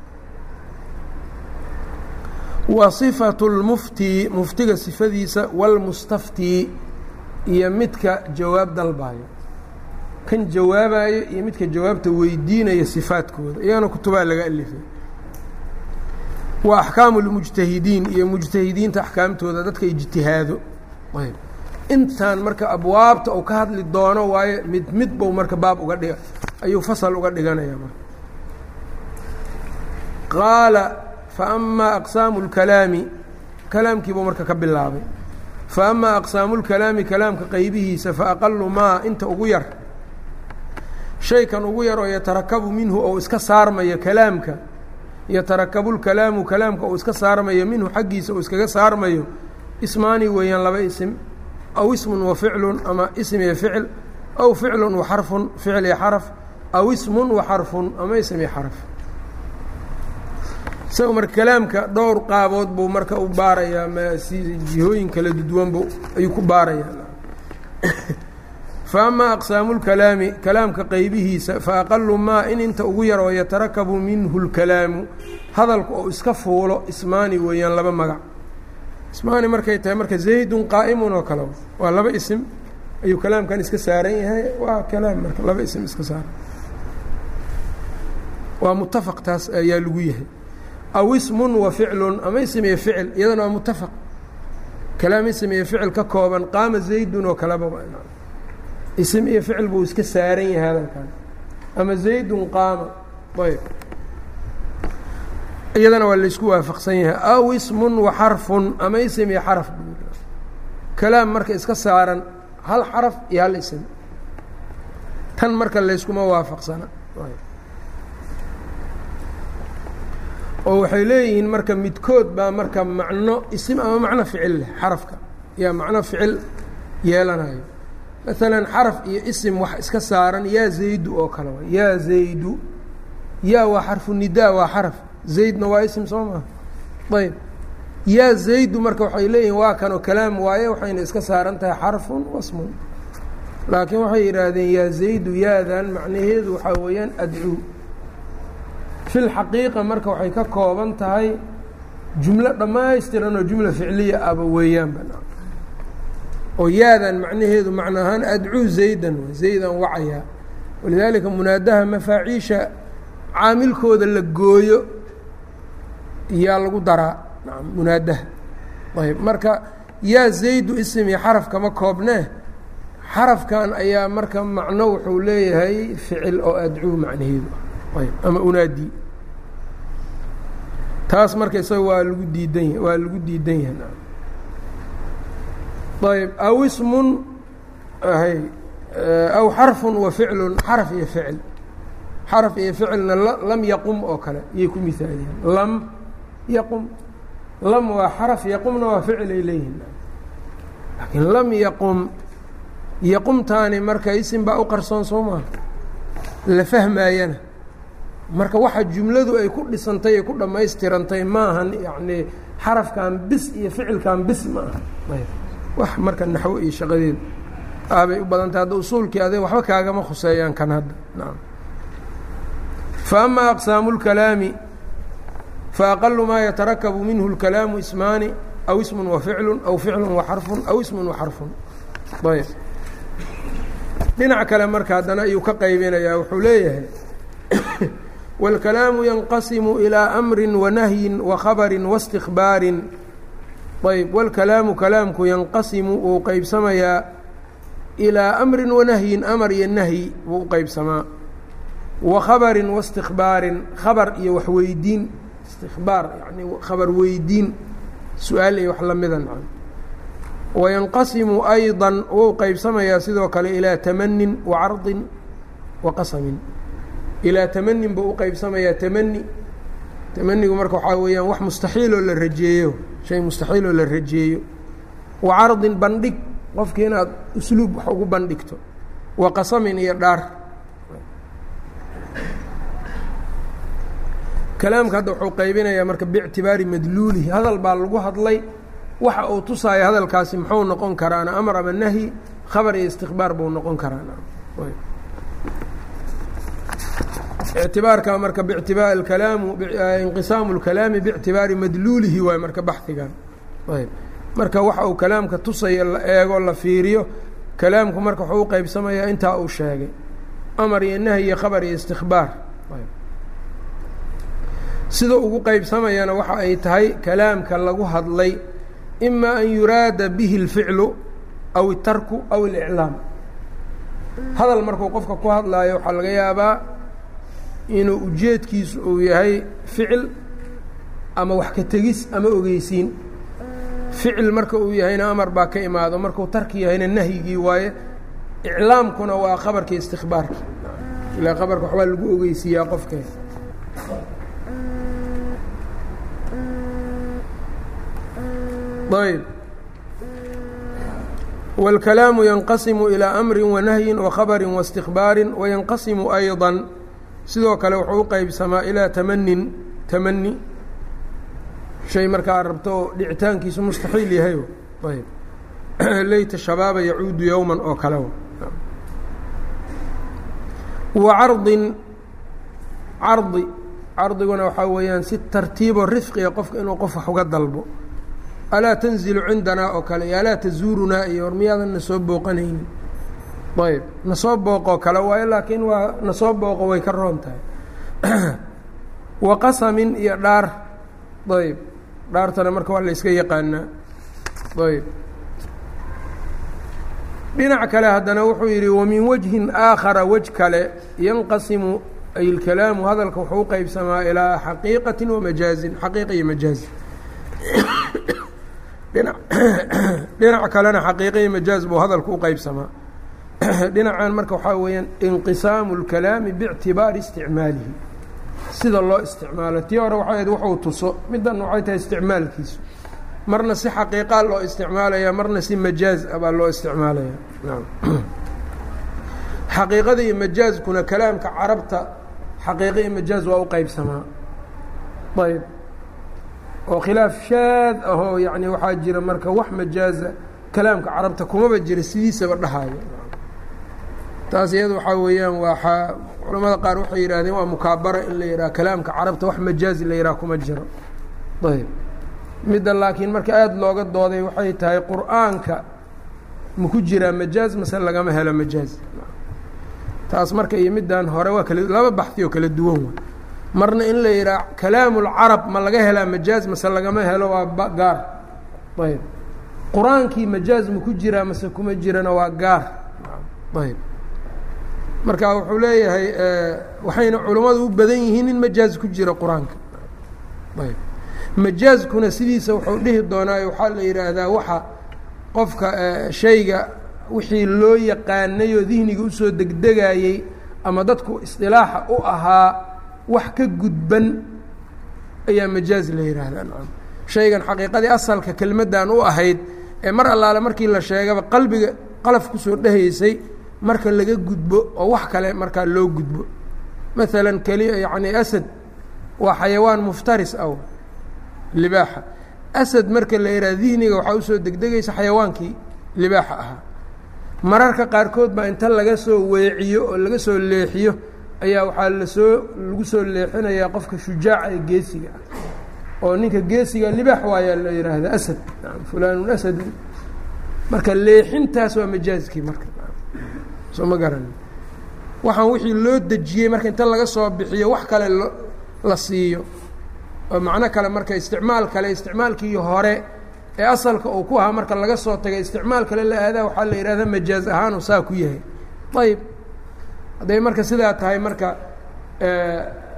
wa sifatu lmufti muftiga sifadiisa walmustaftii iyo midka jawaab dalbayo kan jawaabayo iyo midka jawaabta weydiinaya sifaadkooda iyagana kutubaa laga alifay wa axkaamu lmujtahidiin iyo mujtahidiinta axkaamtooda dadka ijtihaado ayb intaan marka abwaabta uu ka hadli doono waayo mid mid bou marka baab uga dhiga ayuu fasal uga dhiganaya marka qaala faama aqsaamu اlkalaami kalaamkiibuu marka ka bilaabay faama aqsaamu اlkalaami kalaamka qaybihiisa faaqalu maa inta ugu yar shaykan ugu yar oo yatarakabu minhu ou iska saarmayo kalaamka yatarakabu lkalaamu kalaamka uu iska saarmayo minhu xaggiisa uu iskaga saarmayo ismaani weeyaan laba isim aw ismun wa ficlun ama ism iyo ficil aw ficlun wa xarfun ficil iyo xaraf aw ismun wa xarfun ama ism iyo xaraf isaga marka kalaamka dhowr qaabood buu marka u baarayaa msi jihooyin kala duduwanbu ayuu ku baarayaa fa amaa aqsaamu lkalaami kalaamka qaybihiisa fa aqalu maa in inta ugu yar oo yatarakabu minhu lkalaamu hadalku oo iska fuulo ismaani weeyaan laba magac ismaani markay tahay marka zaydun qaa'imun oo kale waa laba isim ayuu kalaamkan iska saaran yahay waa kalaam marka laba isim iska saaran waa mutafaq taas ayaa lagu yahay aw ismun wa ficlun ama ism iyo ficil iyadana waa mutafaq kalaam ism iyo ficil ka kooban qaama zaydun oo kaleba ism iyo ficil buu iska saaran yahay hadalkan ama zaydun qaama ayb iyadana waa laysku waafaqsan yahay aw ismun wa xarfun ama ism iyo xaraf kalaam marka iska saaran hal xaraf iyo hal ism tan marka layskuma waafaqsana oo waxay leeyihiin marka midkood baa marka macno isim ama macno ficil leh xarafka yaa macno ficil yeelanayo maalan xaraf iyo isim wax iska saaran yaa zaydu oo kale wa yaa zaydu yaa waa xarfu nidaa waa xaraf zaydna waa isim soo maha ayb yaa zaydu marka waxay leeyihiin waa kanoo kalaam waaye waxayna iska saaran tahay xarfun wasmun laakiin waxay yidhaahdeen yaa zaydu yaadan macnaheedu waxaa weeyaan adcuu fi lxaqiiqa marka waxay ka kooban tahay jumlo dhammaystiran oo jumla ficliya aba weeyaanba oo yaadan macnaheedu macno ahaan adcuu zaydan zaydan wacayaa walidaalika munaadaha mafaaciisha caamilkooda la gooyo yaa lagu daraa munaadaha ayb marka yaa zaydu ism iyo xaraf kama koobnee xarafkan ayaa marka macno wuxuu leeyahay ficil oo adcuu macnaheedu ayb ama unaadi taas marka isaga waa lagu diidan ya waa lagu diidan yahay ayb aw ismun hay aw xarfun wa ficlun xaraf iyo ficil xaraf iyo ficilna lam yaqum oo kale iyay ku miaaliyeen lam yaqum lam waa xaraf yaqumna waa ficil ay leeyihin laakiin lam yaqum yaqumtaani marka isim baa u qarsoon soo maha la fahmaayana marka waxa jumladu ay ku dhisantay ay ku dhammaystirantay maahan yacnii xarafkan bis iyo ficilkan bis ma aha wax marka naxwo iyo shaqadeedu aabay u badantay hadda usuulkii aday waxba kaagama khuseeyaan kan hadda nacam fa ama aqsaamu اlkalaami faaqalu maa yatarakabu minhu اlkalaamu ismaani aw ismun wa ficlu aw ficlu wa xarfun aw ismun wa xarfun ayb dhinac kale marka haddana ayuu ka qaybinayaa wuxuu leeyahay wاlkalaamu yanqasimu ilىa amri wanahyin wakhabari waاstikbaarin ayb wاlkalaamu kalaamku yanqasimu wuu qeybsamayaa ilىa amri wanahyin amar iyo nahyi wuu u qeybsamaa wa khabarin waاstikbaarin khabar iyo waxweydiin istikbaar yani khabar weydiin su-aal iyo wax lamida nacam wayanqasimu ayضa wou qeybsamayaa sidoo kale ilaa tamanin wa cardin wa qasamin ilaa tamanin buu u qeybsamayaa tamani tamanigu marka waxaa weeyaan wax mustaxiiloo la rajeeyo shay mustaxiiloo la rajeeyo wa cardin bandhig qofkii inaad usluub wax ugu bandhigto wa qasamin iyo dhaar kalaamka hadda wuxuu qaybinayaa marka biictibaari madluulihi hadal baa lagu hadlay waxa uu tusaayo hadalkaasi muxuu noqon karaana amar ama nahyi khabar iyo istikbaar buu noqon karaana ictibaarka marka btiba kalaamu inqisaamu اlkalaami biictibaari madluulihi waay marka baxigan ayb marka waxa uu kalaamka tusaya la eego la fiiriyo kalaamku marka wuxuu u qeybsamayaa intaa uu sheegay amar iyo nahy iyo khabar iyo istikbaar sida ugu qeybsamayana waxa ay tahay kalaamka lagu hadlay ima an yuraada bihi اlficlu aw اtarku aw اliclaam hadal markuu qofka ku hadlaayo waxaa laga yaabaa inuu ujeedkiisu uu yahay ficil ama wax ka tegis ama ogeysiin ficil marka uu yahayna amar baa ka imaado markuu tarki yahayna nahyigii waaye iclaamkuna waa qabarkii istikbaarkii ilaa qabarka waxbaa lagu ogeysiiyaa qofkee ayb wاlkalaamu yanqasimu ilىa amri wanahyi wakhabari waاstikbaari wayanqasimu ayضا sidoo kale wuxuu u qeybsamaa ilaa tamanin tamani shay markaa rabto oo dhicitaankiisu mustaxiil yahay ayb leyta shabaaba yacuudu yowman oo kale wa cardin cardi cardiguna waxaa weeyaan si tartiibo rifqiga qofka inuu qof wax uga dalbo alaa tanzilu cindanaa oo kale iyo alaa tazuurunaa iyo war miyaadan na soo booqanaynin ayb nasoo booqoo kale waayo laakiin waa nasoo booqo way ka roon tahay wa qasamin iyo dhaar ayb dhaartana marka waa la yska yaqaanaa ayb dhinac kale haddana wuxuu yidhi wamin wajhin aakhara wej kale yanqasimu ay اlkalaamu hadalka wuxuu u qeybsamaa ilaa xaqiiqati wamajaazin xaqiiqa iyo majaazi dhina dhinac kalena xaqiiqa iyo majaaz buu hadalku u qeybsamaa dhinacan marka waxaa weeyaan inqisaamu اlkalaami biictibaari isticmaalihi sida loo isticmaalo tii hore waxay ahayd wuxuu tuso middan waxay tahay isticmaalkiisu marna si xaqiiqaa loo isticmaalaya marna si majaaz a baa loo isticmaalaya xaqiiqada iyo majaazkuna kalaamka carabta xaqiiqa iyo majaaz waa u qeybsamaa ayb oo khilaaf shaad ahoo yani waxaa jira marka wax majaaza kalaamka carabta kumaba jira sidiisaba dhahayo taas iyada waxaa weeyaan waa culamada qaar waxay yidhahdeen waa mukaabara in la yidhaha kalaamka carabta wax majaazi la yidhaha kuma jiro ayb midda laakiin marka aada looga dooday waxay tahay qur-aanka maku jiraa majaaz mase lagama helo majaaz taas marka iyo middan hore waa kala laba baxi oo kala duwan wa marna in la yidhaha kalaamulcarab ma laga helaa majaaz mase lagama helo waa gaar ayb qur-aankii majaaz maku jiraa mase kuma jirana waa gaar ayb marka wuxuu leeyahay waxayna culammadu u badan yihiin in majaaz ku jira qur-aanka ayb majaazkuna sidiisa wuxuu dhihi doonaayo waxaa la yidhaahdaa waxa qofka shayga wixii loo yaqaanay oo dihniga usoo degdegayey ama dadku isdilaaxa u ahaa wax ka gudban ayaa majaaz la yidhaahdaa nacam shaygan xaqiiqadii asalka kelmaddan u ahayd ee mar allaale markii la sheegaba qalbiga qalaf kusoo dhehaysay marka laga gudbo oo wax kale markaa loo gudbo maalan keli yacni asad waa xayawaan muftaris ah libaaxa asad marka la yidhaha dihniga waxaa usoo degdegaysa xayawaankii libaaxa ahaa mararka qaarkood baa inta laga soo weeciyo oo laga soo leexiyo ayaa waxaa lasoo lagu soo leexinayaa qofka shujaaca ee geesiga ah oo ninka geesiga libaax waayaa la yidhaahda asad fulaanun asadu marka leexintaas waa majaazkii marka soo ma garani waxaan wixii loo dejiyey marka inta laga soo bixiyo wax kale lo la siiyo oo macno kale marka isticmaal kale isticmaalkii hore ee asalka uu ku ahaa marka laga soo tagay isticmaal kale la aadaa waxaa la yidhahda majaaz ahaanu saa ku yahay ayb hadday marka sidaa tahay marka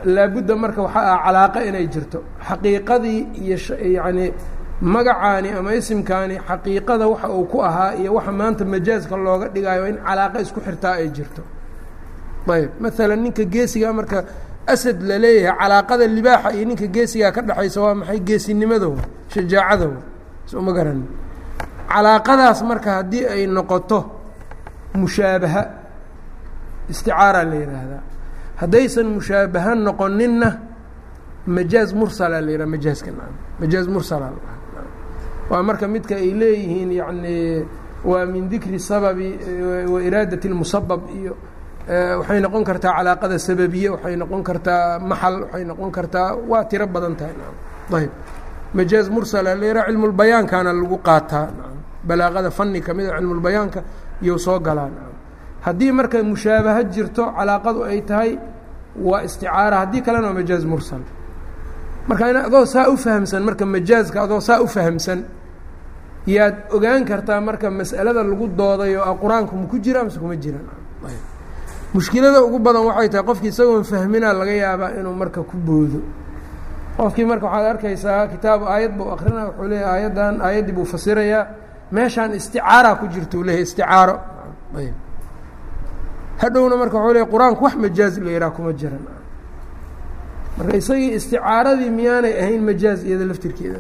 laabudda marka waxaa ah calaaqa inay jirto xaqiiqadii iyo yacni magacaani ama isimkaani xaqiiqada waxa uu ku ahaa iyo waxa maanta majaaska looga dhigayo in calaaqa isku xirtaa ay jirto ayb maalan ninka geesigaa marka asad la leeyahay calaaqada libaaxa iyo ninka geesigaa ka dhexaysa waa maxay geesinimadow shajaacadow soma garan calaaqadaas marka haddii ay noqoto mushaabaha isticaara la yidhaahdaa haddaysan mushaabaha noqoninna majaaz mursala la yidhaha majaaska majaaz mursala waa marka midka ay leeyihiin yacni waa min dikri sababi wa iraadati اlmusabab iyo waxay noqon kartaa calaaqada sababiye waxay noqon kartaa maxal waxay noqon kartaa waa tiro badan tahay ayb majaaz mursala la yidhaha cilmulbayaankaana lagu qaataa balaaqada fani kamida cilmulbayaanka iyou soo galaa haddii marka mushaabaha jirto calaaqadu ay tahay waa isticaara haddii kalena waa majaaz mursal marka in adoo saa u fahamsan marka majaazka adoo saa u fahamsan yaad ogaan kartaa marka mas'alada lagu doodayo a qur-aanku ma ku jira mase kuma jiran mushkilada ugu badan waxay tahay qofkii isagoon fahminaa laga yaabaa inuu marka ku boodo qofkii marka waxaad arkaysaa kitaab aayad buu akrinaa wuxuu leeyahy aayaddan aayaddii buu fasirayaa meeshaan isticaara ku jirta u leeyahy isticaaro ayb hadhowna marka wuxuu leeyahy qur-aanku wax majaaz la yidhaha kuma jiran marka isagii isticaaradii miyaanay ahayn majaaz iyada laftirkeeda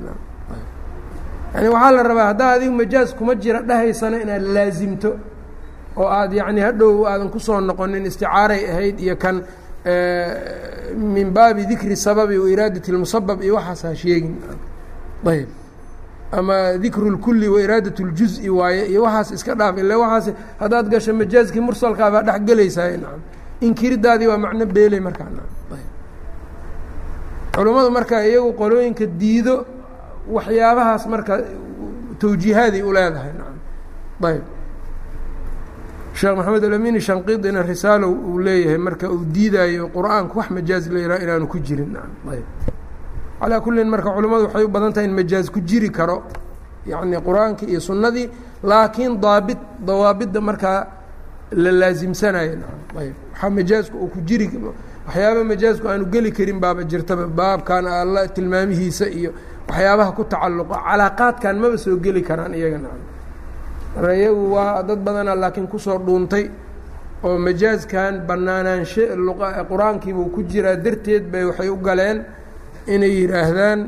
yani waxaa la rabaa haddaa adigu majaaz kuma jira dhahaysana inaad laasimto oo aad yacni hadhow aadan kusoo noqonin isticaaray ahayd iyo kan min baabi dikri sababi wa iraadati اlmusabab iyo waxaas ha sheegin ayb ama dikru اlkuli wa iraadat اljuز'i waaye iyo waxaas iska dhaaf ila waxaas haddaad gasho majaazkii mursalkaa baa dhex gelaysaa nacam inkiridaadii waa macno beeley markaa ayb culummadu marka iyagu qolooyinka diido waxyaabahaas marka tawjiihaaday u leedahay nacam ayb sheekh maxamed alamini shanqidina risaalo uu leeyahay marka uu diidaayo qur-aanku wax majaaz la yidhaha inaanu ku jirin ayb calaa kullin marka culimmadu waxay u badan tahay in majaaz ku jiri karo yacni qur-aankii iyo sunnadii laakiin daabit dawaabidda markaa la laasimsanayo ayb waxaa majaazku uu ku jiri waxyaaba majaazku aanu geli karin baaba jirtaba baabkan alla tilmaamihiisa iyo waxyaabaha ku tacalluqa calaaqaadkan maba soo geli karaan iyaga marka iyagu waa dad badana laakiin kusoo dhuuntay oo majaazkan banaanaanshe qur-aankiibuu ku jiraa darteed bay waxay u galeen inay yidhaahdaan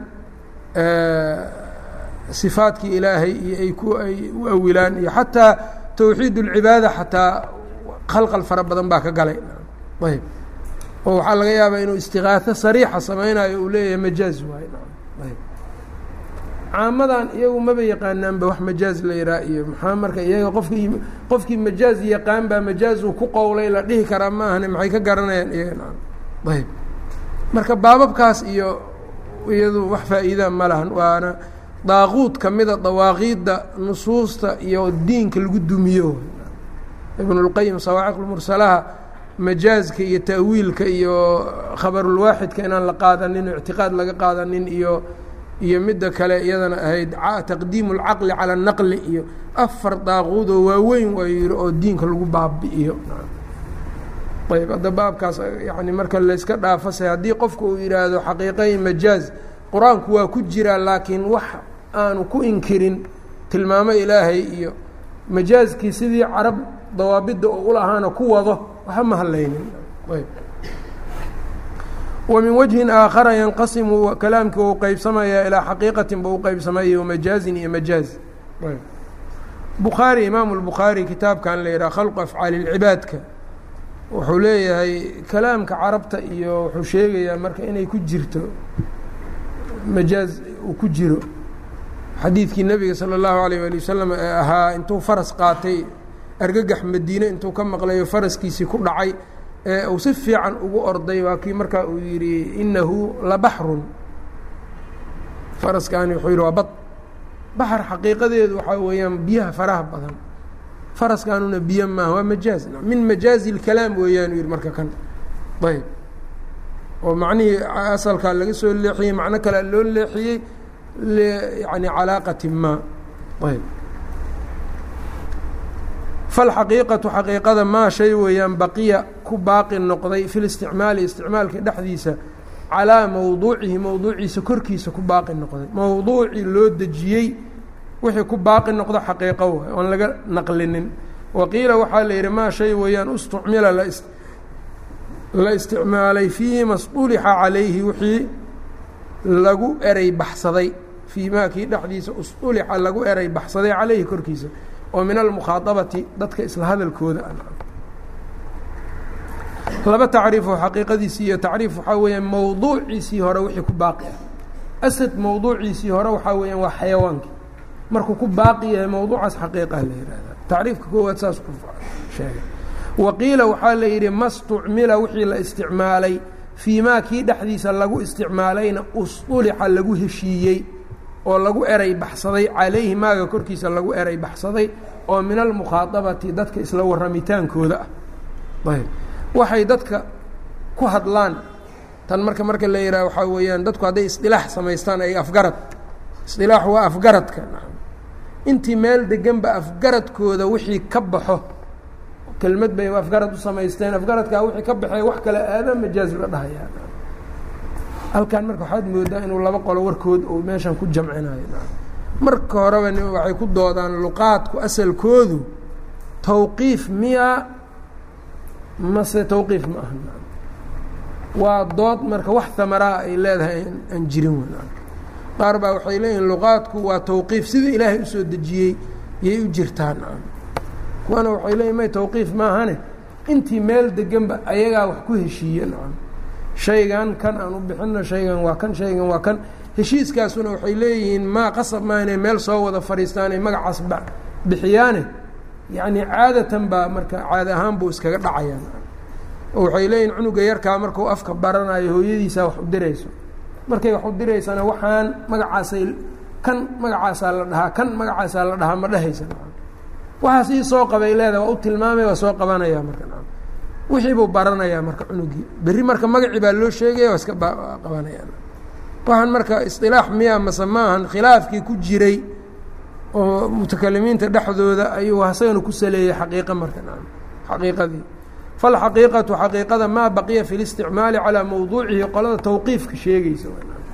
sifaadkii ilaahay iyo ay ku ay u awilaan iyo xataa tawxiid اlcibaada xataa khalqal fara badan baa ka galay ayb oo waxaa laga yaabaa inuu istiqaaho sariixa samaynayo uu leeyahay majaaz waay ayb caamadan iyagu maba yaqaanaanba wax majaaz la yihaa iyo maxaa marka iyaga qofkii qofkii majaaz yaqaan baa majaazuu ku qowlay la dhihi karaa ma ahane maxay ka garanayaan iyaga ayb marka baababkaas iyo iyadu wax faa'iidaa ma lahan waana daaquud ka mida dawaaqiidda nusuusta iyo diinka lagu dumiyo ibnulqayim sawaaciqlmursalaha majaazka iyo ta'wiilka iyo khabarulwaaxidka inaan la qaadanin o ictiqaad laga qaadanin iyo iyo midda kale iyadana ahayd taqdiimu اlcaqli calى الnaqli iyo afar daaquudoo waaweyn waa yihi oo diinka lagu baabi'iyo ayb hadda baabkaas yani marka layska dhaafase haddii qofku uu yidhaahdo xaqiiqay majaaz qur-aanku waa ku jiraa laakiin wax aanu ku inkirin tilmaamo ilaahay iyo majaazkii sidii carab dawaabidda oo ulahaana ku wado waxa ma hadlaynin ومن وجهi آakhara ينqasimu kalaamkii u qeybsamaya ilىa xaqiiqatin ba u qeybsamaya majaazin iyo majaaز bukhaarي imaamu الbukhaarي kitaabkan la yidhaha khalqu afcaali الcibaadka wuxuu leeyahay kalaamka carabta iyo wuxuu sheegayaa marka inay ku jirto majaaz uu ku jiro xadiidkii nebiga salى الlahu عalيه alي wasalam ee ahaa intuu faras qaatay argagax madiine intuu ka maqlayo faraskiisii ku dhacay ee uu si fiican ugu orday waa kii markaa uu yidhi inahu labaxrun faraskaani wuxuu yidhi waa bad baxar xaqiiqadeedu waxaa weeyaan biyaha faraha badan faraskaanuna biyo maaha waa majaaz min majaazi اlkalaam weeyaan yidhi marka kan ayb oo macnihii asalkaa laga soo leexiyey macno kalea loo leexiyey yani calaaqati ma ayb falxaqiiqatu xaqiiqada maa shay weeyaan baqiya ku baaqi noqday fi listicmaali isticmaalka dhexdiisa calaa mowduucihi mowduuciisa korkiisa ku baaqi noqday mowduucii loo dejiyey wixii ku baaqi noqdo xaqiiqo waay oon laga naqlinin waqiila waxaa la yidhi maa shay weeyaan ustucmila la isticmaalay fii masطulixa calayhi wixii lagu eray baxsaday fii maa kii dhexdiisa ustulixa lagu eray baxsaday calayhi korkiisa oo min almukhaaabati dadka isla hadalkooda laba tacriifoo xaqiiqadiisii iyo tacriif waxaa weeyaan mowduuciisii hore wixii ku baaqi ah asad mowduuciisii hore waxaa weeyaan waa xayawaankii markuu ku baaqi yahay mowduucaas xaqiiqah la yihahda tacriifka koowaad saas ku sheegay waqiila waxaa la yidhi mastucmila wixii la isticmaalay fii maa kii dhexdiisa lagu isticmaalayna ustulixa lagu heshiiyey oo lagu eray baxsaday calayhi maaga korkiisa lagu eray baxsaday oo min almukhaaabati dadka isla warramitaankooda ah ayb waxay dadka ku hadlaan tan marka marka la yidhaha waxaa weeyaan dadku hadday isdilaax samaystaan ay afgarad isdilaax waa afgaradka intii meel deganba afgaradkooda wixii ka baxo kelmad bay afgarad u samaysteen afgaradkaa wixii ka baxee wax kale aada majaaz la dhahayaa halkan marka waxaad moodaa inuu laba qolo warkood uu meeshan ku jamcinayo marka horeba waxay ku doodaan luqaadku asalkoodu tawqiif miya mase tawqiif ma aha waa dood marka wax hamaraa ay leedahay aan jirin qaar baa waxay leeyihin luqaadku waa tawqiif sidii ilaahay usoo dejiyey yay u jirtaan kuwana waxay leeyihin may tawqiif maahane intii meel deganba ayagaa wax ku heshiiye nacam shaygan kan aan u bixino shaygan waa kan shaygan waa kan heshiiskaasuna waxay leeyihiin maa qasab maa inay meel soo wada fadhiistaan ay magacaas bixiyaane yacni caadatan baa marka caada ahaan buu iskaga dhacayaan oo waxay leeyihin cunuga yarkaa markuu afka baranayo hooyadiisaa wax u dirayso markay wax u diraysana waxaan magacaasay kan magacaasaa la dhahaa kan magacaasaa la dhahaa ma dhehaysa waxaas ii soo qabay leedaha waa u tilmaamay waa soo qabanaya marka wixii buu baranayaa marka cunugii berri marka magacii baa loo sheegaya waa iska qabanaya waxaan marka isilaax miya mase maahan khilaafkii ku jiray oo mutakalimiinta dhexdooda ayuu hasagana ku saleeyey xaqiiqa marka xaqiiqadii falxaqiiqatu xaqiiqada maa baqiya fi listicmaali calaa mowduucihi qolada tawqiifka sheegaysa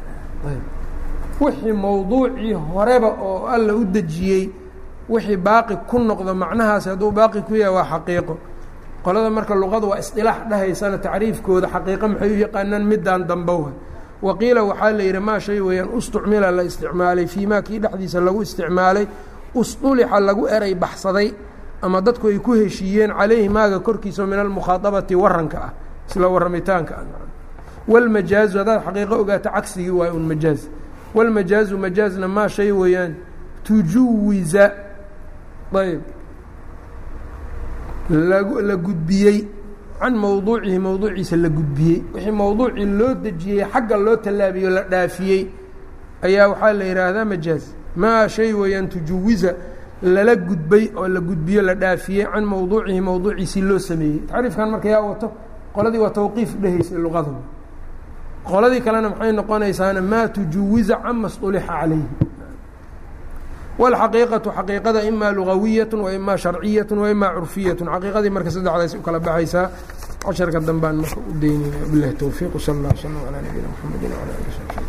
wixii mowduucii horeba oo alla u dejiyey wixii baaqi ku noqdo macnahaasi hadduu baaqi ku yahay waa xaqiiqo qolada marka luqada waa isdilaax dhahaysana tacriifkooda xaqiiqo maxay u yaqaanaan midaan dambowa waqiila waxaa la yidhi maa shay weeyaan ustucmila la isticmaalay fii maa kii dhexdiisa lagu isticmaalay usdulixa lagu eray baxsaday ama dadku ay ku heshiiyeen calayhi maaga korkiisa min almukhaaabati waranka ah isla warramitaanka ah walmajaazu haddaad xaqiiqo ogaato cagsigii waay un majaaz walmajaazu majaazna maa shay weeyaan tujuwiza ayb lag la gudbiyey can mowduucihi mowduuciisa la gudbiyey wixii mowduucii loo dejiyey xagga loo tallaabiyo la dhaafiyey ayaa waxaa la yidhaahdaa majaaz maa shay weeyaan tujuwiza lala gudbay oo la gudbiyo la dhaafiyey can mowduucihi mowduuciisii loo sameeyey tacriifkan marka yaa wato qoladii waa tawqiif dhehaysay luqada qoladii kalena maxay noqonaysaana maa tujuwiza can masطulixa calayhi wاlxaqiiqatu xaqiiqada ima lugawiyaة waima sharciyaة waima curfiyaة xaqiiqadii marka saddexdaas u kala baxaysaa casharka dambaan marka u daynayna bilahi towfiiq sal اllah slm alى nabiyina mxamedi wlى ali